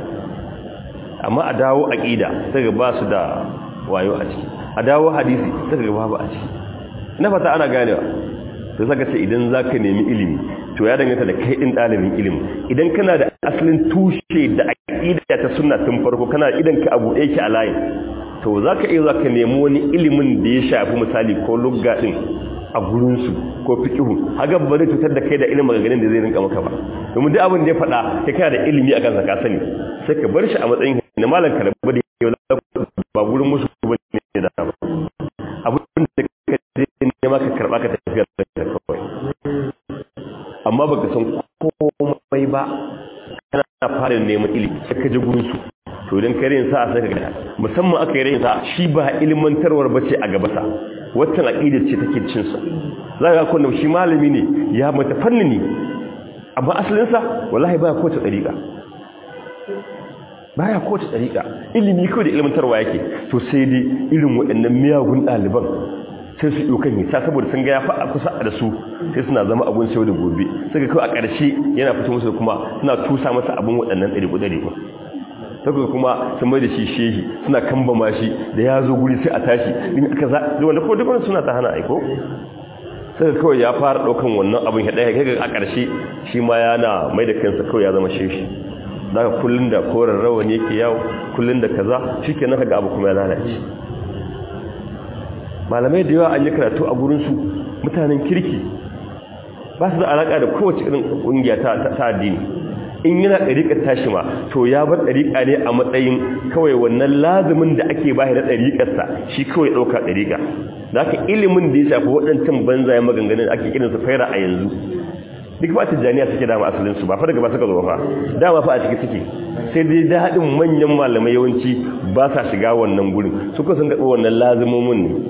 amma a dawo aqida sai ga ba su da wayo a ciki a dawo hadisi sai ga babu a ciki ina fata ana ganewa sai saka ce idan zaka nemi ilimi to ya danganta da kai din dalibin ilimi idan kana da asalin tushe da aqida ta sunna tun farko kana idan ka abu ɗaya ki a layin to zaka iya zaka nemi wani ilimin da ya shafi misali ko lugga din a gurin su ko fiqhu haga ba zai cutar da kai da ilimin maganganun da zai rinka maka ba domin duk abin da ya faɗa kai kana da ilimi akan sa ka sani sai ka bar shi a matsayin na malam ka rabu da yau ba gurin musu ba ne da ba abin da ka ne ma ka karba ka tafiya da kawai amma baka san komai ba kana fara neman ilimi sai ka ji gurin su to idan ka rin sa sai ka ga musamman aka yi rin sa shi ba ilmantarwar bace a gaba sa waccan aqida ce take cin sa zaka ga kun shi malami ne ya mata fannini amma asalin sa wallahi baya ko ta dariqa baya ko ta dariqa ilimi ko da ilmantarwa yake to sai dai irin waɗannan miyagun ɗaliban sai su ɗaukan hita saboda sun ga ya fa'a kusa da su sai suna zama abun sai da gobe suka kawai a ƙarshe yana fito musu kuma suna tusa masa abin waɗannan ɗari ɗari ba saka kuma sun mai da shi shehi suna kambama shi da ya zo guri sai a tashi in aka za da wanda ko dukkan suna ta hana aiko saka kawai ya fara ɗaukan wannan abin ya ɗaya kai a ƙarshe shi ma yana mai da kansa kawai ya zama shehi daga kullun da koren rawan yake yawo kullun da kaza shi ke naka ga abu kuma ya lalace malamai da yawa an yi karatu a gurinsu mutanen kirki ba su da alaƙa da kowace irin ƙungiya ta addini in yana ɗariƙar tashi ma to ya bar ɗariƙa ne a matsayin kawai wannan lazumin da ake bashi na ɗariƙarsa shi kawai ɗauka ɗariƙa da aka ilimin da ya shafi waɗancan banzayen maganganun da ake irinsu faira a yanzu duk ba tijjaniya suke dama asalinsu ba fa daga ba suka zo fa dama fa a ciki suke sai dai daɗin manyan malamai yawanci ba sa shiga wannan gurin suka sun gaɓa wannan lazumomin ne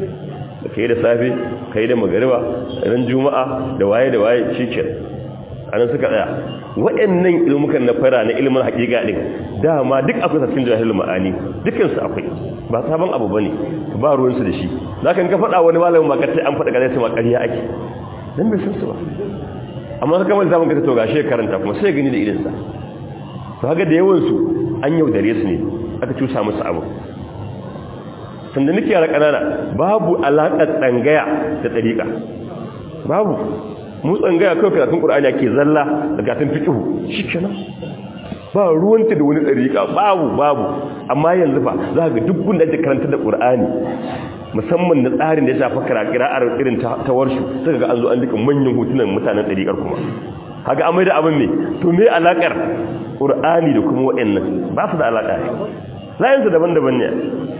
da kai da safe kai da magariba ran juma'a da waye da waye shikin anan suka tsaya waɗannan ilmukan na fara na ilmin haƙiƙa din dama duk akwai cikin jahilul ma'ani dukkan su akwai ba sabon abu bane ba ruwan su da shi zaka ka faɗa wani malamin ma kace an faɗa gaza ma ƙarya ake dan bai san su ba amma suka mai zaman kace to gashi karanta kuma sai gani da idan sa to haka da yawan su an yaudare su ne aka cusa musu abu sanda nake yara kanana babu alaƙar tsangaya da ɗariƙa babu mu tsangaya kawai karatun ƙur'ani ake zalla da karatun fiƙihu shi kenan ba ruwanta da wani ɗariƙa babu babu amma yanzu fa za ga duk gunda ake karanta da ƙur'ani musamman na tsarin da ya shafa kira'ar irin ta warshu suka ga an zo an duka manyan hotunan mutanen ɗariƙar kuma haka amai da abin ne to me alaƙar ƙur'ani da kuma waɗannan ba su da alaƙa ne layinsu daban-daban ne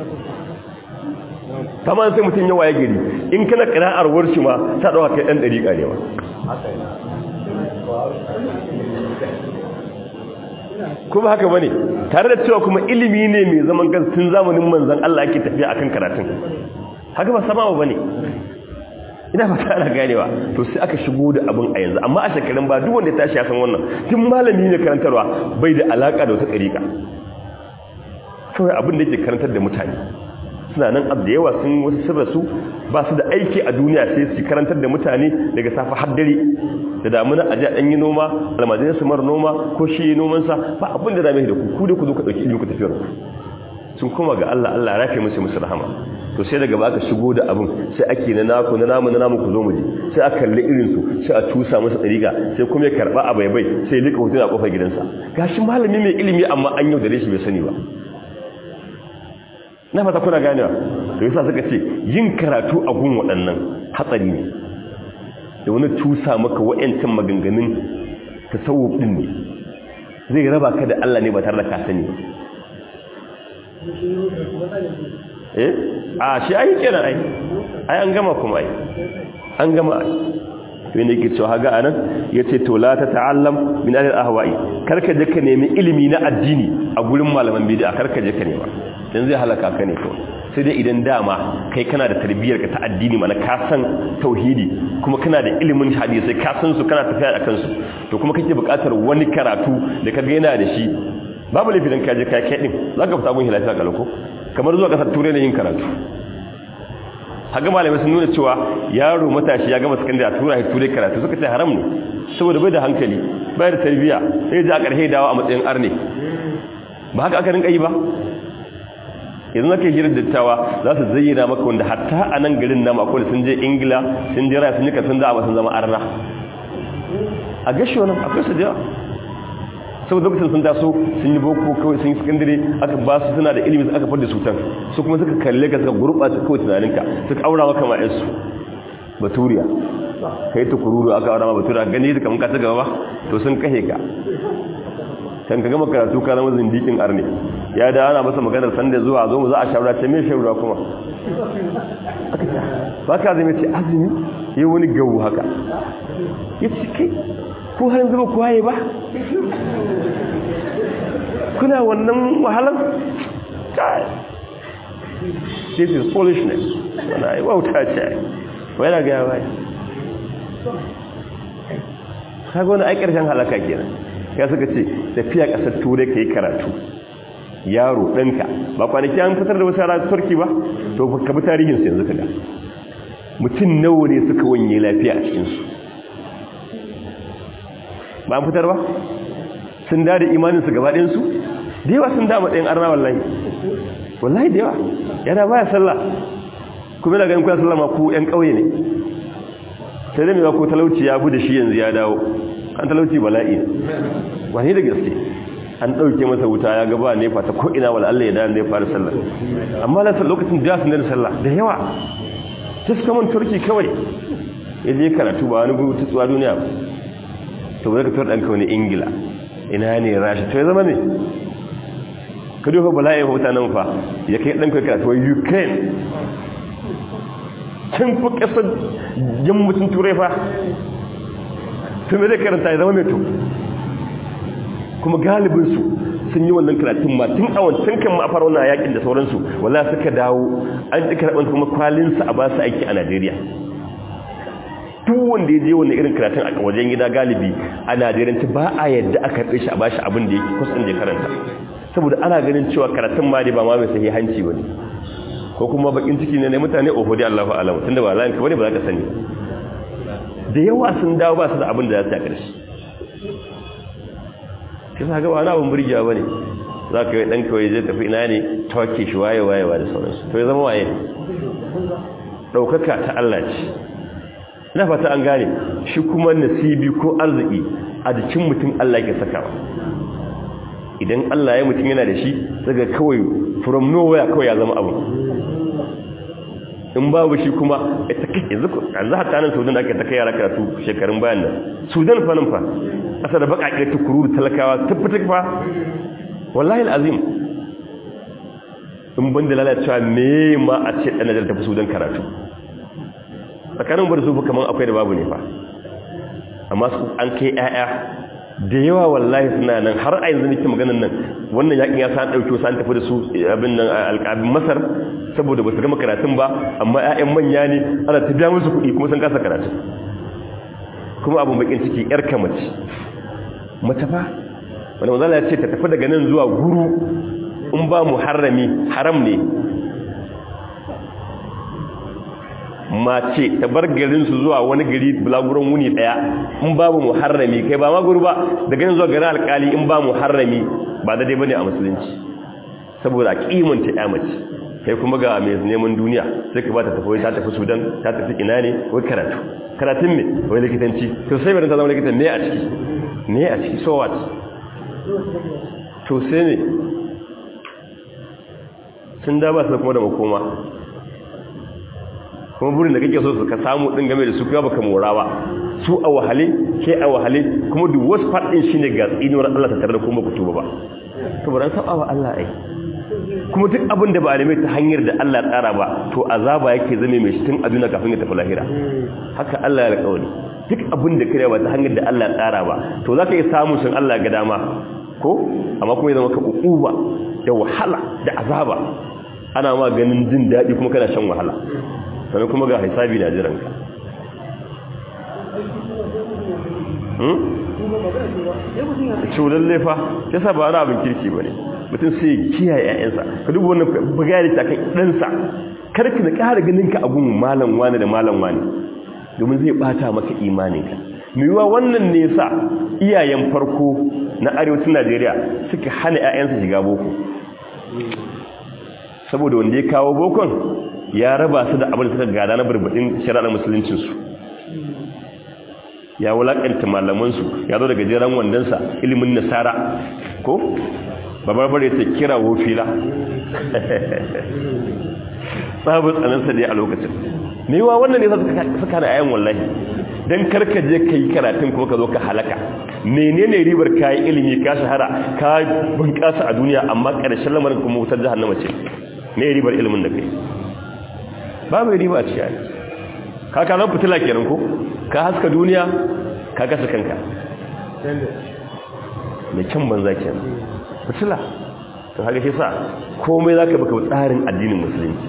kamar sai mutum yawa ya gari in kana kira'ar warshi ma ta ɗauka kai ɗan ɗariƙa ne ba kuma haka bane tare da cewa kuma ilimi ne mai zaman tun zamanin manzan Allah ake tafiya akan karatun haka ba sama ba ne ina ba ta ana ganewa to sai aka shigo da abin a yanzu amma a shekarun ba duk wanda ya tashi ya san wannan tun malami ne karantarwa bai da alaka da wata ɗariƙa kawai abin da yake karantar da mutane suna nan abu da yawa sun wasu sun rasu ba su da aiki a duniya sai su karantar da mutane daga safa har dare da damuna a ji a yi noma almajirai su mara noma ko shi yi nomansa ba abin da dame da ku ku da ku zo ka ɗauki ilimin ku tafiyar sun koma ga Allah Allah rafe musu musu rahama to sai daga baka shigo da abin sai ake na naku na namu na namu ku zo mu je sai a kalli irin su sai a tusa masa dariga sai kuma ya karba a baibai sai ya lika hotuna a kofar gidansa gashi malami mai ilimi amma an yau da shi bai sani ba na fata kuna ganewa to yasa suka ce yin karatu a gun waɗannan hatsari ne da wani tusa maka wa'yancin maganganun tasawuf din ne zai raba ka da Allah ne ba tare da ka sani eh a shi ai kenan ai ai an gama kuma ai an gama ai to ne yake cewa haga anan yace to la ta ta'allam min al-ahwa'i karka je ka nemi ilimi na addini a gurin malaman bid'a karka je ka nema dan zai halaka ka ne to sai dai idan dama kai kana da tarbiyyar ka ta addini mana ka san tauhidi kuma kana da ilimin hadisi ka san su kana tafiya akan su to kuma kake buƙatar wani karatu da ka ga yana da shi babu laifi dan ka je kai kai din zaka fita gun hilafi ka lako kamar zuwa kasar turai ne yin karatu haka malamai sun nuna cewa yaro matashi ya gama sakandare a tura shi turai karatu suka ce haram ne saboda bai da hankali bai da tarbiyya sai ji a ƙarshe dawo a matsayin arne ba haka aka rinka yi ba yanzu nake hira dattawa za su zayyana maka wanda hatta a nan garin nama akwai sun je ingila sun je raya sun yi kasan da sun zama arna a gashi wani akwai su jiya saboda lokacin sun taso sun yi boko kawai sun yi sakandare aka ba su suna da ilimi aka fadda su can su kuma suka kalle ka suka gurɓata kawai tunaninka suka aura maka ma yansu baturiya ka yi tukururu aka aura ma baturiya gani da kamar ka ta gaba to sun kahe ka kan ka gama karatu ka zama zindikin arne ya da ana masa maganar sanda zuwa zo mu za a shawara ta me shawara kuma ba ka zai ce azumi yi wani gawu haka ya ce kai ko har yanzu ba ku waye ba kuna wannan wahalar kai this is foolishness wana yi wauta ce wai na gaya bai kaga wani ai ƙarshen halaka kenan ya suka ce tafiya ƙasar turai ka yi karatu yaro ɗanka ba kwanaki an fitar da wasu yara turki ba to ka bi tarihinsu yanzu ka ga mutum nawa ne suka wanye lafiya a cikinsu ba an fitar ba sun da da imaninsu gabaɗinsu da yawa sun dama ɗayan arna wallahi wallahi da yawa yana baya sallah kuma yana ganin kuna sallah ma ku ‘yan ƙauye ne sai dai mai ko talauci ya bude shi yanzu ya dawo an talauci bala'i wani da gaske an ɗauke masa wuta ya gaba ne fata ko ina wala Allah ya da ya fara sallah amma na lokacin da sun da sallah da yawa ta suka man turki kawai ya je karatu ba wani gudu tsuwa duniya ba to ba ka tura ɗanka wani ingila ina ne rashi to ya zama ne ka dofa bala'i mutanen fa ya kai ɗanka karatu wa ukraine can fi ƙasar yammacin turai fa to me zai karanta ya zama mai to kuma galibinsu sun yi wannan karatun ma tun a wancan kan ma fara wannan yakin da sauransu wala suka dawo an ji karɓar kuma kwalinsa a ba su aiki a najeriya duk wanda ya je wannan irin karatun a wajen gida galibi a Najeriya ba a yadda aka karɓe shi a bashi abin da yake kusan da karanta saboda ana ganin cewa karatun ma dai ba ma mai sahihanci bane ko kuma bakin ciki ne ne mutane oho dai Allahu a'lam tunda ba zan ka bane ba za ka sani da yawa sun dawo ba su da abin da za su yi a ƙarshe sai sa ga wani abin burgewa bane za ka yi ɗan kawai zai tafi ina ne tawake shi waye wayewa da sauransu to ya zama waye ɗaukaka ta Allah ce ina fata an gane shi kuma nasibi ko arziki a jikin mutum Allah ke sakawa idan Allah ya mutum yana da shi daga kawai from nowhere kawai ya zama abu in babu shi kuma ita kake yanzu yanzu hatta nan Sudan da ake ta kai yara karatu shekarun bayan nan Sudan fa nan fa asa da baka tukuru talakawa tabbatar fa wallahi alazim in ban da lalacewa me ma a ce dan Najeriya tafi Sudan karatu tsakanin bar su kaman akwai da babu ne fa amma su an kai ƴaƴa da yawa wallahi suna nan har a yanzu nake maganan nan wannan yakin ya san dauke su an tafi da su abin nan alƙabin Masar saboda basu gama karatun ba amma ƴaƴan manya ne ana ta biya musu kuɗi kuma sun kasa karatu kuma abun bakin ciki ƴar kamace mace fa wanda manzala ya ce ta tafi daga nan zuwa guru in ba mu harami haram ne mace ta bar garinsu zuwa wani gari bulaguron wuni daya in babu mu harami kai ba ma guru ba daga nan zuwa garin alkali in ba mu harami ba daidai bane a musulunci saboda a kimanta ya mace kai kuma ga mai neman duniya sai ka ba ta tafi ta tafi sudan ta tafi ina ne wai karatu karatun me wai likitanci to sai bari ta zama likitan ne a ciki ne a ciki so what to sai ne sun da ba su kuma da makoma kuma burin da kake so su ka samu din game da su kuma baka mora ba su a wahale ke a wahale kuma duk wasu fadin shine ga tsinuwar Allah ta tare da kuma ku tuba ba to ban saba wa Allah ai kuma duk abin da ba a nemi ta hanyar da Allah tsara ba to azaba yake zame mai shi tun a duniya kafin ya tafi lahira haka Allah ya alƙawari duk abin da kare ba ta hanyar da Allah tsara ba to zaka yi samu sun Allah ga dama ko amma kuma ya zama ka ukuba da wahala da azaba ana ma ganin jin daɗi kuma kana shan wahala sannan kuma ga hisabi na jiran ka culan lefa ya sa ba wani abin kirki ba ne mutum sai kiyaye 'ya'yansa ka duba wannan bugari ta kan ɗansa karka da ƙara ganin ka abun malam wani da malam wani domin zai ɓata maka imaninka yiwuwa wannan ne sa iyayen farko na arewacin najeriya suka hana 'ya'yansa shiga boko saboda wanda ya kawo bokon ya raba su da abin da suka gada na barbaɗin shari'ar musuluncinsu ya wulaƙanta malamansu ya zo daga jiran wandonsa ilimin nasara ko babarbare ta kira wofila sabon tsanansa ne a lokacin mewa wannan ne suka da ayan wallahi don karka je ka yi karatun kuma ka zo ka halaka menene ribar kayi ilimi ka shahara ka bunƙasa a duniya amma ƙarshen lamarin kuma wutar jahannama ce me ribar ilimin da kai ba mai riba a cikin ka ka zan fitila kenan ko ka haska duniya ka kasa kanka mai kyan banza kenan fitila to haka shi sa komai za ka baka tsarin addinin musulunci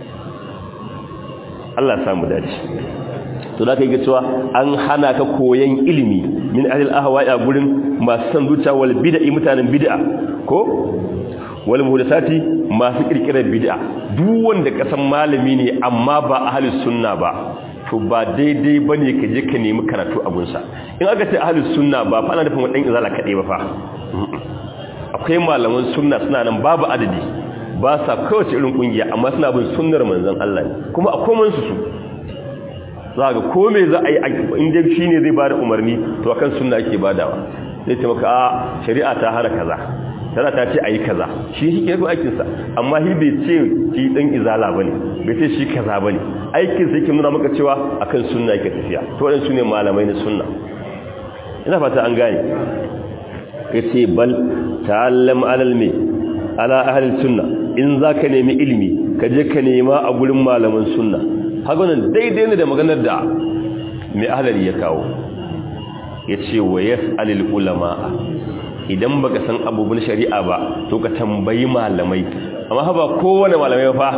Allah samu dace to da ka yi cewa an hana ka koyan ilimi min ahli ahwa a gurin masu san zuciya wal bid'a mutanen bid'a ko wal muhdathati masu kirkirar bid'a duk wanda ka san malami ne amma ba ahlus sunna ba to ba daidai bane ka je ka nemi karatu a gunsa in aka ce ahlus sunna ba fa ana nufin wadan izala kadai ba fa akwai malaman sunna suna nan babu adadi ba sa kowace irin kungiya amma suna bin sunnar manzon Allah ne kuma a koman su su za ga ko me za a yi inda shi ne zai bada umarni to akan sunna ake badawa zai ce maka a shari'a ta hana kaza tana ta ce a yi kaza shi shi ke aikinsa amma shi bai ce shi ɗan izala ba ne bai ce shi kaza ba ne aikinsa yake nuna maka cewa akan sunna yake tafiya to waɗansu ne malamai na sunna ina fata an gane ya ce bal ta'allam alal me ala ahalin sunna in za ka nemi ilimi ka je ka nema a gurin malaman sunna haka nan daidai ne da maganar da mai ahalari ya kawo ya ce wa yas'alil ulama idan baka san abubuwan shari'a ba to ka tambayi malamai amma haba kowane malamai fa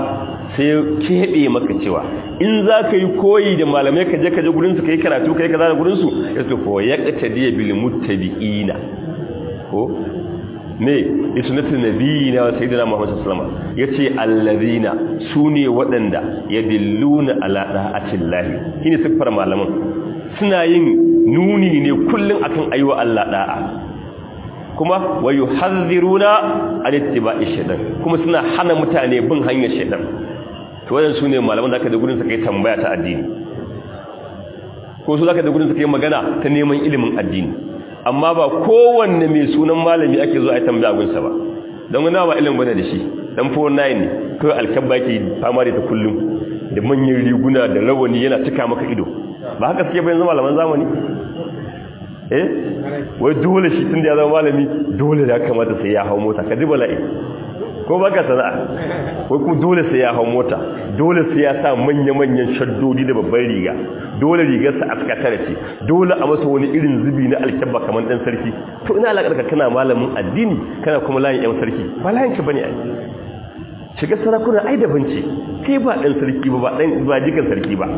sai ya keɓe maka cewa in za ka yi koyi da malamai ka je ka je gurinsu ka yi karatu ka yi kaza da gurinsu ya ce ko ya ƙata diya bil muttabi'ina ko ne isnatu nabiyina wa sayyidina muhammad sallallahu alaihi wasallam yace allazina sune waɗanda yadilluna ala da'atillahi shine siffar malaman suna yin nuni ne kullun akan aiwa Allah da'a kuma wa yuhadhiruna an ittiba'i shaytan kuma suna hana mutane bin hanyar shaytan to wannan sune malaman da aka da gurin suka yi tambaya ta addini ko su zaka da gurin suka yi magana ta neman ilimin addini amma ba kowanne mai sunan malami ake zo a yi tambaya gunsa ba don wani ba ilimin bane da shi dan 49 ne kawai alkabba yake fama da ta kullum da manyan riguna da rawani yana cika maka ido ba haka suke bayan zama malaman zamani eh wai dole shi tun da ya zama malami dole da kamata sai ya hau mota ka ji bala'i ko ba ka sana'a wai kuma dole sai ya hau mota dole sai ya sa manya-manyan shaddodi da babban riga dole rigarsa a tare ce dole a masa wani irin zubi na alkyabba kamar ɗan sarki to ina alaƙarka kana malamin addini kana kuma layin yan sarki ba layin ka bane ai shiga sarakuna ai daban ce kai ba ɗan sarki ba ba ɗan ba jikan sarki ba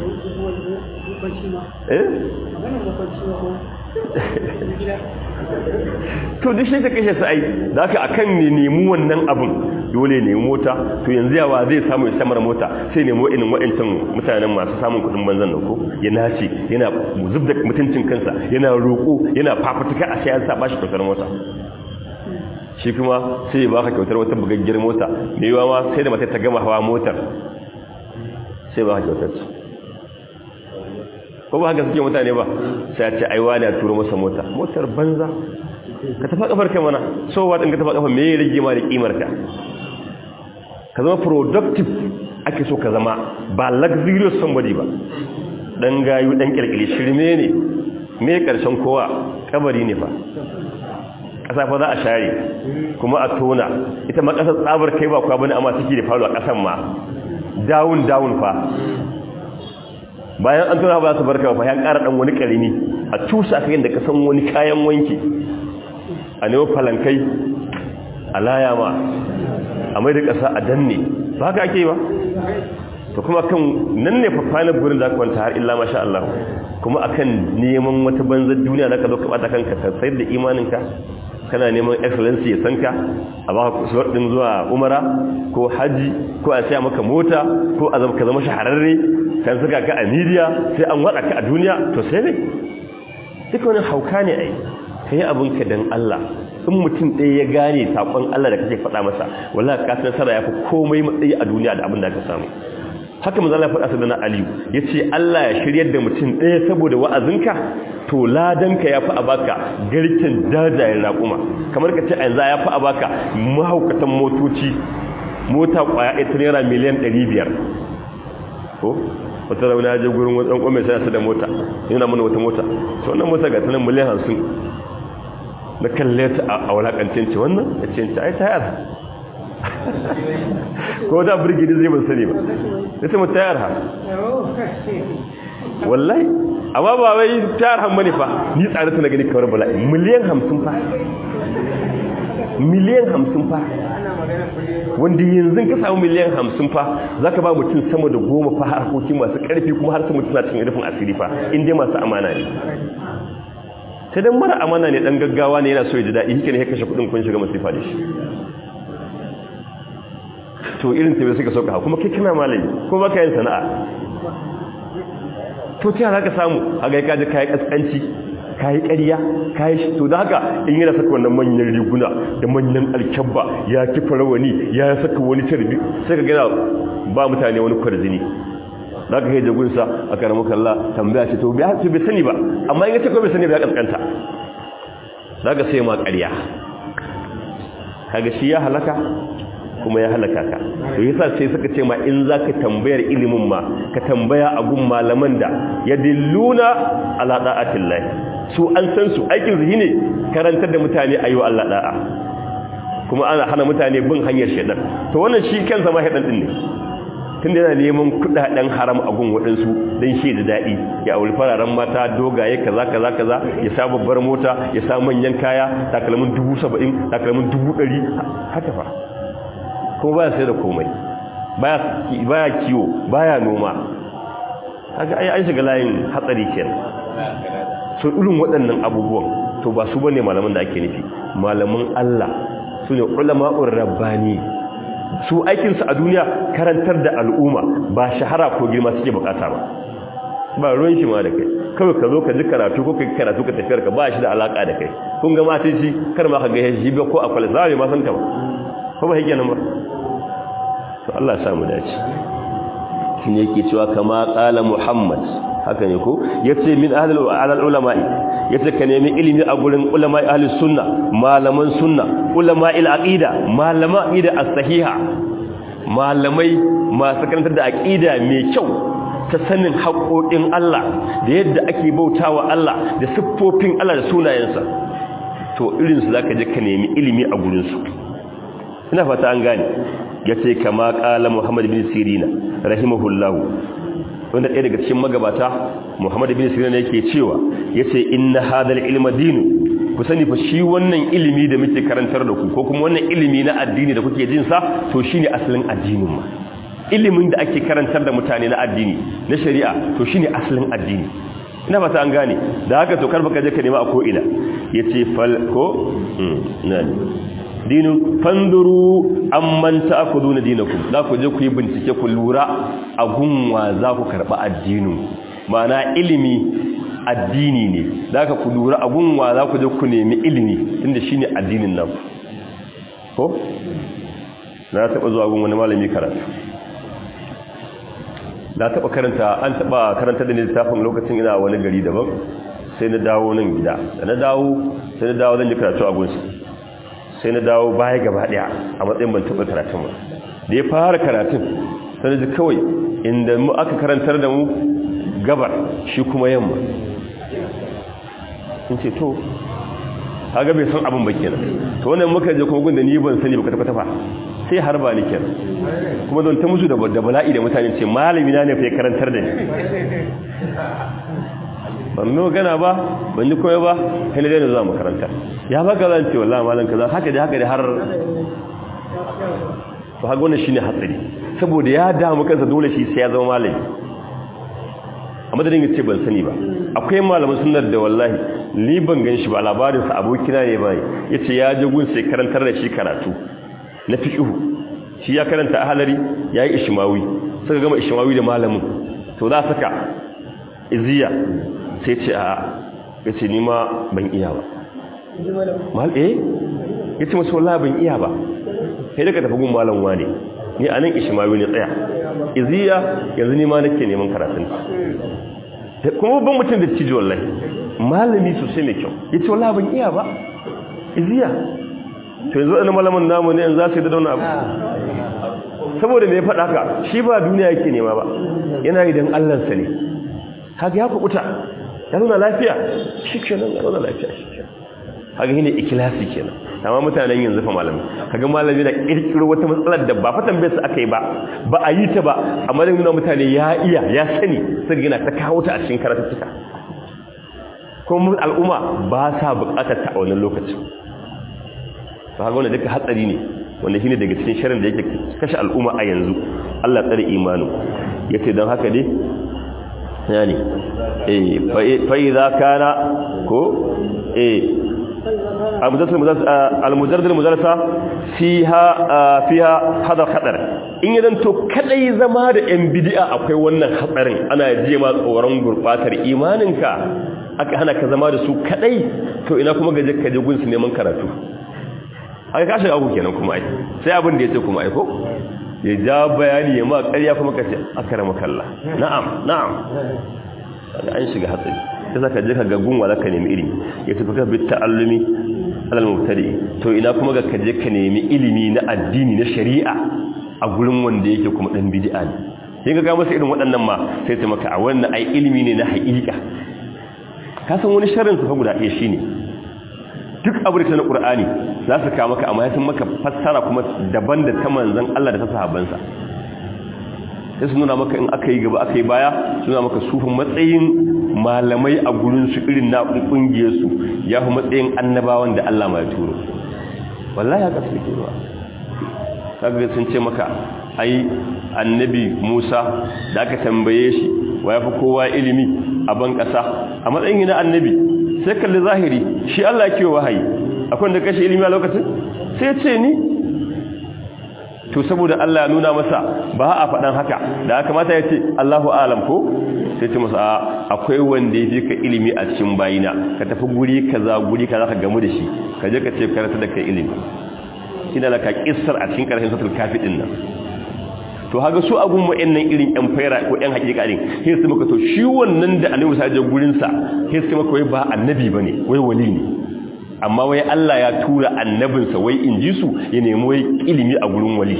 eh to duk shi ka kashe su ai da haka akan ne nemi wannan abin dole ne mota to yanzu yawa zai samu ya samar mota sai nemo irin wa'ancan mutanen masu samun kudin banzan nan ko ya nace yana zubda mutuncin kansa yana roƙo yana fafutuka a sayan sa bashi kyautar mota shi kuma sai ya baka kyautar wata bugaggiyar mota me yawa ma sai da mata ta gama hawa motar sai ba ka kyautar su ko ba haka suke mutane ba sai a ce aiwa ne a turo masa mota motar banza ka tafa kafar kai mana so wa din ka tafa kafar me ya rage ma da kimar ka ka zama productive ake so ka zama ba luxurious somebody ba dan gayu dan kirkire shirme ne me karshen kowa kabari ne fa kasa fa za a share kuma a tona ita ma kasar tsabar kai ba kwa bane amma take da falo a kasan ma down down fa bayan an tona ba su barka ba ya ƙara ɗan wani ƙarimi a cusa kayan da ka san wani kayan wanki a nemo falankai a laya ma a mai da ƙasa a danne ba haka ake yi ba to kuma kan nan ne fafanar gurin da kwanta har illa masha Allah kuma akan neman wata banzar duniya da ka zo ka bata kanka ka sayar da imaninka kana neman excellency ya sanka a ba ka kusuwar din zuwa umara ko haji ko a saya maka mota ko a zama ka zama shahararre kan saka ka a media sai an wada ka a duniya to sai ne duka wani hauka ne ai kai abin ka dan Allah in mutum ɗaya ya gane sakon Allah da kake faɗa masa wallahi ka san sara yafi komai matsayi a duniya da abin da ka samu haka manzo Allah ya faɗa sadana Aliyu yace Allah ya shiryar da mutum ɗaya saboda wa'azinka to ladanka yafi a baka garkin jajayen raƙuma kamar ka ce yanzu yafi a baka mahaukatan motoci mota kwaya ita naira miliyan 500 ko wata rauna ya je gurin wani ɗan ƙwame sai da mota yana mana wata mota to wannan mota ga tanan miliyan 50 na kalle ta a wulakancin ce wannan ya ce ai tayar ko da birgidi zai ban sani ba ya ce mu tayar ha wallahi amma ba wai tayar han bane fa ni tsare ta na gani kawar bala'i miliyan hamsin fa miliyan hamsin fa wanda yanzu ka samu miliyan hamsin fa za ka ba mutum sama da goma fa harkoki masu ƙarfi kuma har su mutum na cikin rufin asiri fa inda masu amana ne sai dan mara amana ne dan gaggawa ne yana so ya ji daɗi hikine ya kashe kuɗin kun shiga masifa da shi to irin tabi suka sauka kuma kai kana malami ko baka yin sana'a to ta za ka samu a ga kaji kayi kaskanci kayi ƙarya kayi shi to da haka in yana saka wannan manyan riguna da manyan alkyabba ya kifa rawani ya saka wani tarbi sai ka gina ba mutane wani kwarjini za ka kai jagunsa a karamu kalla tambaya ce to bai sani ba amma in ya ce ko bai sani ba ya kaskanta za ka sai ma ƙarya kaga shi ya halaka kuma ya halaka ka to yasa sai suka ce ma in zaka tambayar ilimin ma ka tambaya a gun malaman da yadilluna ala da'atillahi su an san su aikin su ne karantar da mutane ayo Allah da'a kuma ana hana mutane bin hanyar shedan to wannan shi kansa ma shedan din ne tunda yana neman kudaden haram a gun wadansu dan shi da dadi ya auri fararen mata dogaye kaza kaza kaza ya sa babbar mota ya sa manyan kaya takalmin 70 takalmin 100 haka fa ko ba sai da komai baya baya kiwo baya noma kaga ai an shiga layin hatsari kenan so irin waɗannan abubuwan to ba su bane malaman da ake nufi malaman Allah su ne ulama'ur rabbani su aikinsu a duniya karantar da al'umma ba shahara ko girma suke bukata ba ba ruwan shi ma da kai kawai ka zo ka ji karatu ko kai karatu ka tafiyar ka ba shi da alaka da kai kun ga mata shi kar ma ka ga shi ba ko akwai zai ma san ta ba ko ba yake nan ba to Allah ya sa mu dace shine yake cewa kama qala Muhammad haka ne ko yace min ahlul ulama'i yace ka nemi ilimi a gurin ulama'i ahlus sunna malaman sunna ulama'il aqida malama aqida as-sahiha malamai masu karantar da aqida mai kyau ta sanin haƙoƙin Allah da yadda ake bautawa Allah da siffofin Allah da sunayensa to irin su zaka je ka nemi ilimi a gurin su ina fata an gane yace kama qala Muhammad bin Sirina rahimahullahu wanda ɗaya daga cikin magabata Muhammad bin Sirina yake cewa yace inna hadal ilma dinu ku sani fa shi wannan ilimi da muke karantar da ku ko kuma wannan ilimi na addini da kuke jin sa to shine asalin addinin ma ilimin da ake karantar da mutane na addini na shari'a to shine asalin addini ina fata an gane da haka to karba ka je ka nema a ko ina yace fal ko nani dinu fanduru amman ta'khuduna dinakum za ku je ku yi bincike ku lura a gunwa za ku karba addinin ma'ana ilimi addini ne za ka ku lura a gunwa za ku je ku nemi ilimi tunda shine addinin nan ko na taba zuwa gun wani malami karatu na taba karanta an taba karanta da ne littafin lokacin ina wani gari daban sai na dawo nan gida da na dawo sai na dawo zan yi karatu a gunsa sai na dawo baya gaba daya a matsayin ban taba karatun ba da ya fara karatun sai na ji kawai inda mu aka karantar da mu gabar shi kuma yamma sun ce to haga bai san abin ba kenan to wannan muka je kuma gunda ni ban sani ba kwata kwata sai har ba ni kenan kuma don ta musu da bala'i da mutane ce malami na ne fa karantar da ni ban no gana ba ban ji koyo ba kai ne da zuwa makaranta ya ba ka zan ce wallahi malam kaza haka da haka da har to haka wannan shine hatsari saboda ya damu kansa dole shi sai ya zama malami a madadin ya ce ban sani ba akwai malamin sunar da wallahi ni ban gan shi ba labarinsa abokina ne bai ya ce ya je gun sai karantar da shi karatu na fiƙihu shi ya karanta ahalari ya yi ishimawi suka gama ishimawi da malamin to za saka iziya sai ce a ya ce ni ma ban iya ba mal eh ya ce masu wallahi ban iya ba sai daga tafi gun malam wane ni a nan ishimawi ne tsaya iziya yanzu ni ma nake neman karatun kuma babban mutum da cijo wallahi malami sosai mai kyau ya ce wallahi ban iya ba iziya to yanzu wani malamin namu ne yanzu za su yi da wani abu saboda mai faɗa ka shi ba duniya yake nema ba yana yi don allansa ne haka ya kuɓuta ya nuna lafiya shi kenan ya nuna lafiya shi kenan haka shi ne ikilasi kenan amma mutanen yanzu fa malami kaga malami na kirkiro wata matsalar da ba fatan bai su aka yi ba ba a yi ta ba amma da nuna mutane ya iya ya sani sai gina ta kawo ta a cikin karatuttuka kuma al'umma ba sa bukatar ta a wannan lokacin ba ga wannan duka hatsari ne wanda shine daga cikin sharin da yake kashe al'umma a yanzu Allah tsare imanu yace dan haka dai yani eh fa idza kana ko eh al-mujarrad al-mudarasa fiha fiha hadar khadar in yadan to kadai zama da yan bid'a akwai wannan hatsarin ana jiye ma tsoron gurbatar imaninka aka hana ka zama da su kadai to ina kuma gaje ka je gun su neman karatu aka kashi abu kenan kuma ai sai abin da yace kuma ai ko ya ja bayani ya ma ƙarya kuma kace akramakallah na'am na'am an shiga hatsari sai zaka je ka ga gunwa zaka nemi ilimi ya tafi ka bi ta'allumi alal mubtadi to ina kuma ga ka je ka nemi ilimi na addini na shari'a a gurin wanda yake kuma dan bid'a ne sai ga masa irin waɗannan ma sai ta maka a wannan ai ilimi ne na haƙiƙa ka san wani sharrin su fa guda ɗaya shine duk abu da ta na Qur'ani za su kawo maka amma ya san maka fassara kuma daban da ta manzon Allah da ta sahabbansa sai su nuna maka in aka yi gaba aka yi baya su nuna maka sufin matsayin malamai a gurinsu irin na ƙungiyarsu ya fi matsayin annabawan da Allah mai turo wallahi ya kasu ke ba kaga sun ce maka ai annabi Musa da aka tambaye shi wa yafi kowa ilimi a ban kasa a matsayin na annabi sai kalli zahiri shi Allah yake wahayi akwai da kashe ilimi a lokacin sai ce ni to saboda Allah ya nuna masa ba a faɗan haka da aka mata ya ce Allahu alam ko sai ce masa akwai wanda ya fi ka ilimi a cikin bayina ka tafi guri kaza guri kaza ka gamu da shi ka je ka ce karanta da kai ilimi ina laka kissar a cikin karshen satul kafi din nan to haga su abun wa'annan irin yan faira ko yan hakika din sai su maka to shi wannan da annabi sai je gurin sa sai su maka wai ba annabi bane wai wali ne amma wai Allah ya tura annabinsa wai in ji su ya nemi wai ilimi a gurin wali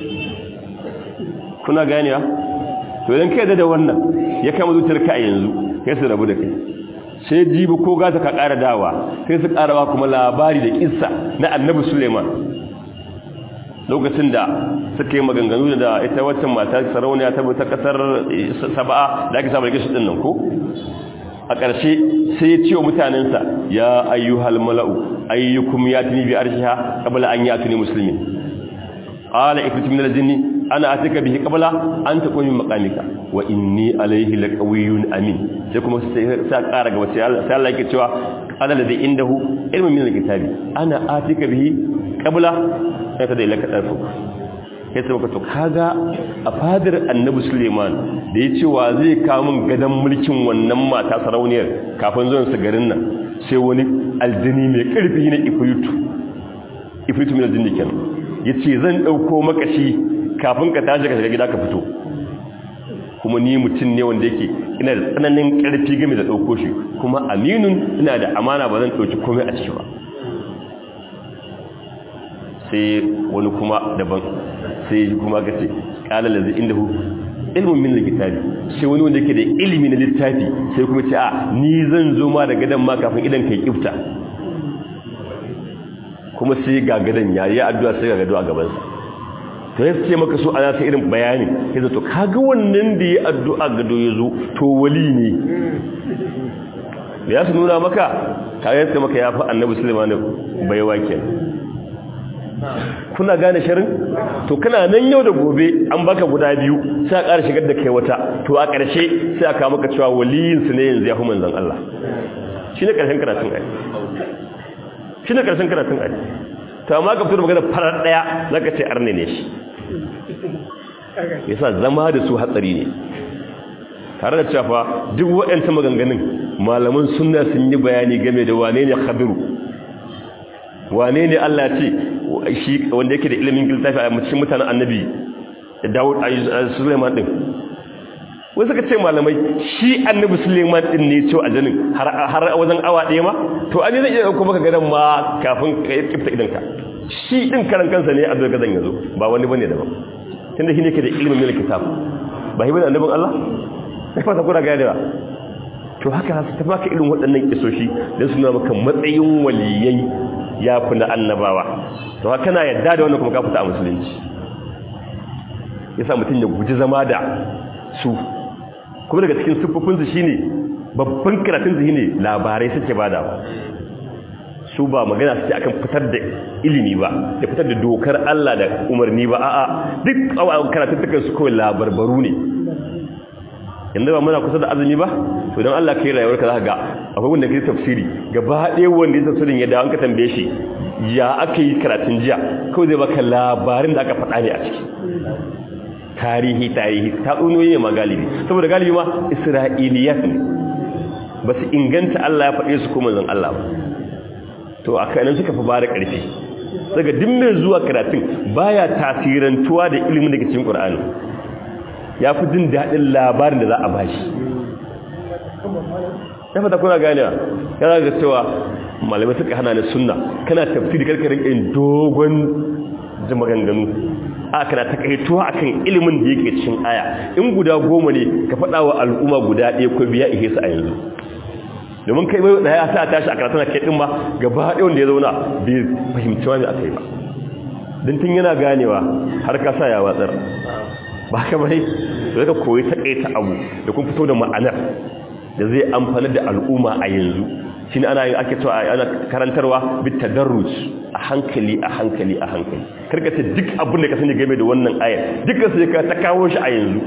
kuna ganewa to idan kai da wannan ya kama zuciyar ka a yanzu sai su rabu da kai sai jibi ko gata ka ƙara dawa sai su ƙarawa kuma labari da kissa na annabi Suleiman lokacin da suka yi maganganu da ita waccan mata sarauniya ta ta kasar saba'a da ake samun gishi din nan ko a ƙarshe sai ya ce wa mutanensa ya ayyuhal mala'u ayyukum yatini bi arshiha qabla an yatuni muslimin qala ifrit min al-jinni ana atika bihi qabla an taqumi maqamika wa inni alayhi laqawiyyun amin sai kuma sai ƙara gaba sai Allah yake cewa qala ladhi indahu ilmun min al-kitabi ana atika bihi qabla sai ta da ilaka darfu sai sai maka to kaga a fadar annabi Suleiman da ya ce wa zai kawo min gadan mulkin wannan mata sarauniyar kafin zuwan su garin nan sai wani aljini mai karfi na ifritu ifritu min aljini kenan yace zan dauko makashi kafin ka tashi ka shiga gida ka fito kuma ni mutum ne wanda yake ina da tsananin karfi game da dauko shi kuma aminun ina da amana ba zan dauki komai a ciki ba sai wani kuma daban sai kuma ka ce kala lazi inda hu ilmin min littafi sai wani wanda yake da ilimi na littafi sai kuma ce a ni zan zo ma da gadan ma kafin idan kai kifta kuma sai ga gadan yayi addu'a sai ga gado a gaban sa to ya ce maka so ana sai irin bayani sai zato kaga wannan da ya addu'a gado ya zo to wali ne ya su nuna maka kaga ya ce maka ya fi annabi sulaiman baiwa kenan kuna gane shirin to kana nan yau da gobe an baka guda biyu sai a ƙara shigar da kai wata to a ƙarshe sai aka maka cewa waliyin su ne yanzu ya fi manzon Allah shine ƙarshen karatun ai shine ƙarshen karatun ai to amma ka fito magana farar daya zaka ce arne ne shi yasa zama da su hatsari ne tare da cewa duk waɗansu maganganun malaman sunna sun yi bayani game da wane ne khadiru wane ne Allah ce shi wanda yake da ilimin littafi a cikin mutanen annabi Dawud a Suleiman din wai suka ce malamai shi annabi Suleiman din ne cewa aljanin har har wajen awa ɗaya ma to an yi zai iya dauko maka gadan ma kafin ka kifta idan ka shi din karan kansa ne Abdul Gadan yazo ba wani bane daban tunda shi ne ke da ilimin mil kitab ba hi bane annabin Allah sai fata kuna ga yawa to haka su ta baka irin waɗannan kisoshi dan suna maka matsayin waliyai ya fi na annabawa to haka na yadda da wannan kuma ka fita a musulunci yasa mutum ya guji zama da su kuma daga cikin siffofinsu shine babban karatun su shine labarai suke bada su ba magana suke akan fitar da ilimi ba da fitar da dokar Allah da umarni ba a'a duk karatun tukan su kawai labarbaru ne yanzu ba muna kusa da azumi ba to don Allah kai rayuwar ka za ga akwai wanda kai tafsiri gaba ɗaya wanda ya tafsirin ya dawo an ka tambaye shi ya aka yi karatun jiya kawai zai baka labarin da aka faɗa ne a ciki tarihi tarihi ta tsunoyi ne ma galibi saboda galibi ma isra'iliyat ne ba su inganta Allah ya faɗe su ko manzon Allah ba to a kanan suka fi bada ƙarfi daga duk mai zuwa karatun baya tasirantuwa da ilimin daga cikin Qur'ani ya fi jin daɗin labarin da za a bashi ya fata kuna ganewa ya zaga cewa malamai suka hana ni sunna kana tafsiri karkarin in dogon maganganu a kana takaituwa akan ilimin da yake cikin aya in guda goma ne ka faɗa wa al'umma guda ɗaya ko biya ihe su a yanzu domin kai bai da ya sa tashi a karatun kai din ma gaba ɗaya wanda ya zauna bai fahimci wani akai ba don tun yana ganewa har ka sa ya watsar ba ka bai da ka koyi takaita abu da kun fito da ma'anar da zai amfana da al'umma a yanzu shi ana ake cewa ana karantarwa bit tadarruj a hankali a hankali a hankali karka ce duk abin da ka sani game da wannan ayar dukkan sai ka ta kawo shi a yanzu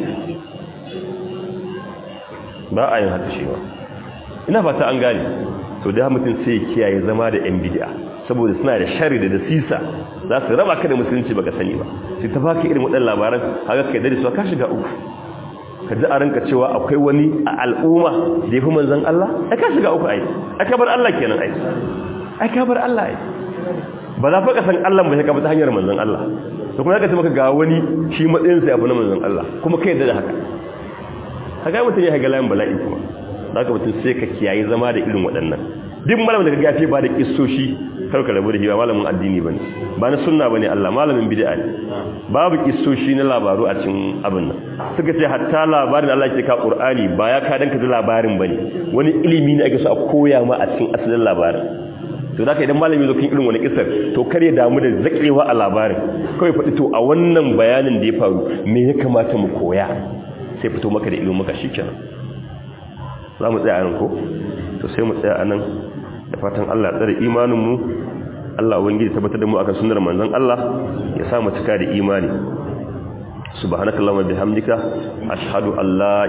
ba a yin haka shi ba ina fata an gane to da mutum sai ya kiyaye zama da yan bid'a saboda suna da shari da dasisa za su raba ka da musulunci baka sani ba sai ta baka irin waɗannan labaran haka kai dare su ka shiga uku ka ji a ranka cewa akwai wani a al'umma da ya fi manzan Allah ai ka shiga uku ai ai ka bar Allah kenan ai ai ka bar Allah ai ba za fa ka san Allah ba sai ka bi ta hanyar manzan Allah to kuma zaka ce maka ga wani shi matsayin sa ya fi na manzan Allah kuma kai yadda da haka haka mutum ya haga layin bala'i kuma zaka mutum sai ka kiyaye zama da irin waɗannan duk malamin da ka gafe ba da kissoshi kar ka rabu da shi ba malamin addini bane ba na sunna bane Allah malamin bid'a ne babu kissoshi na labaru a cikin abin nan suka ce hatta labarin Allah ke ka Qur'ani ba ya ka danka da labarin bane wani ilimi ne ake so a koya ma a cikin asalin labarin to zaka idan malami zo kan irin wani kissar to kar ya damu da zakewa a labarin kawai faɗi to a wannan bayanin da ya faru me ya kamata mu koya sai fito maka da ilimin maka shikenan za mu tsaya nan ko to sai mu tsaya anan da fatan Allah tsare imaninmu Allah ubangiji tabbatar da mu akan sunnar manzon Allah ya sa mu cika da imani subhanakallahumma bihamdika ashhadu an la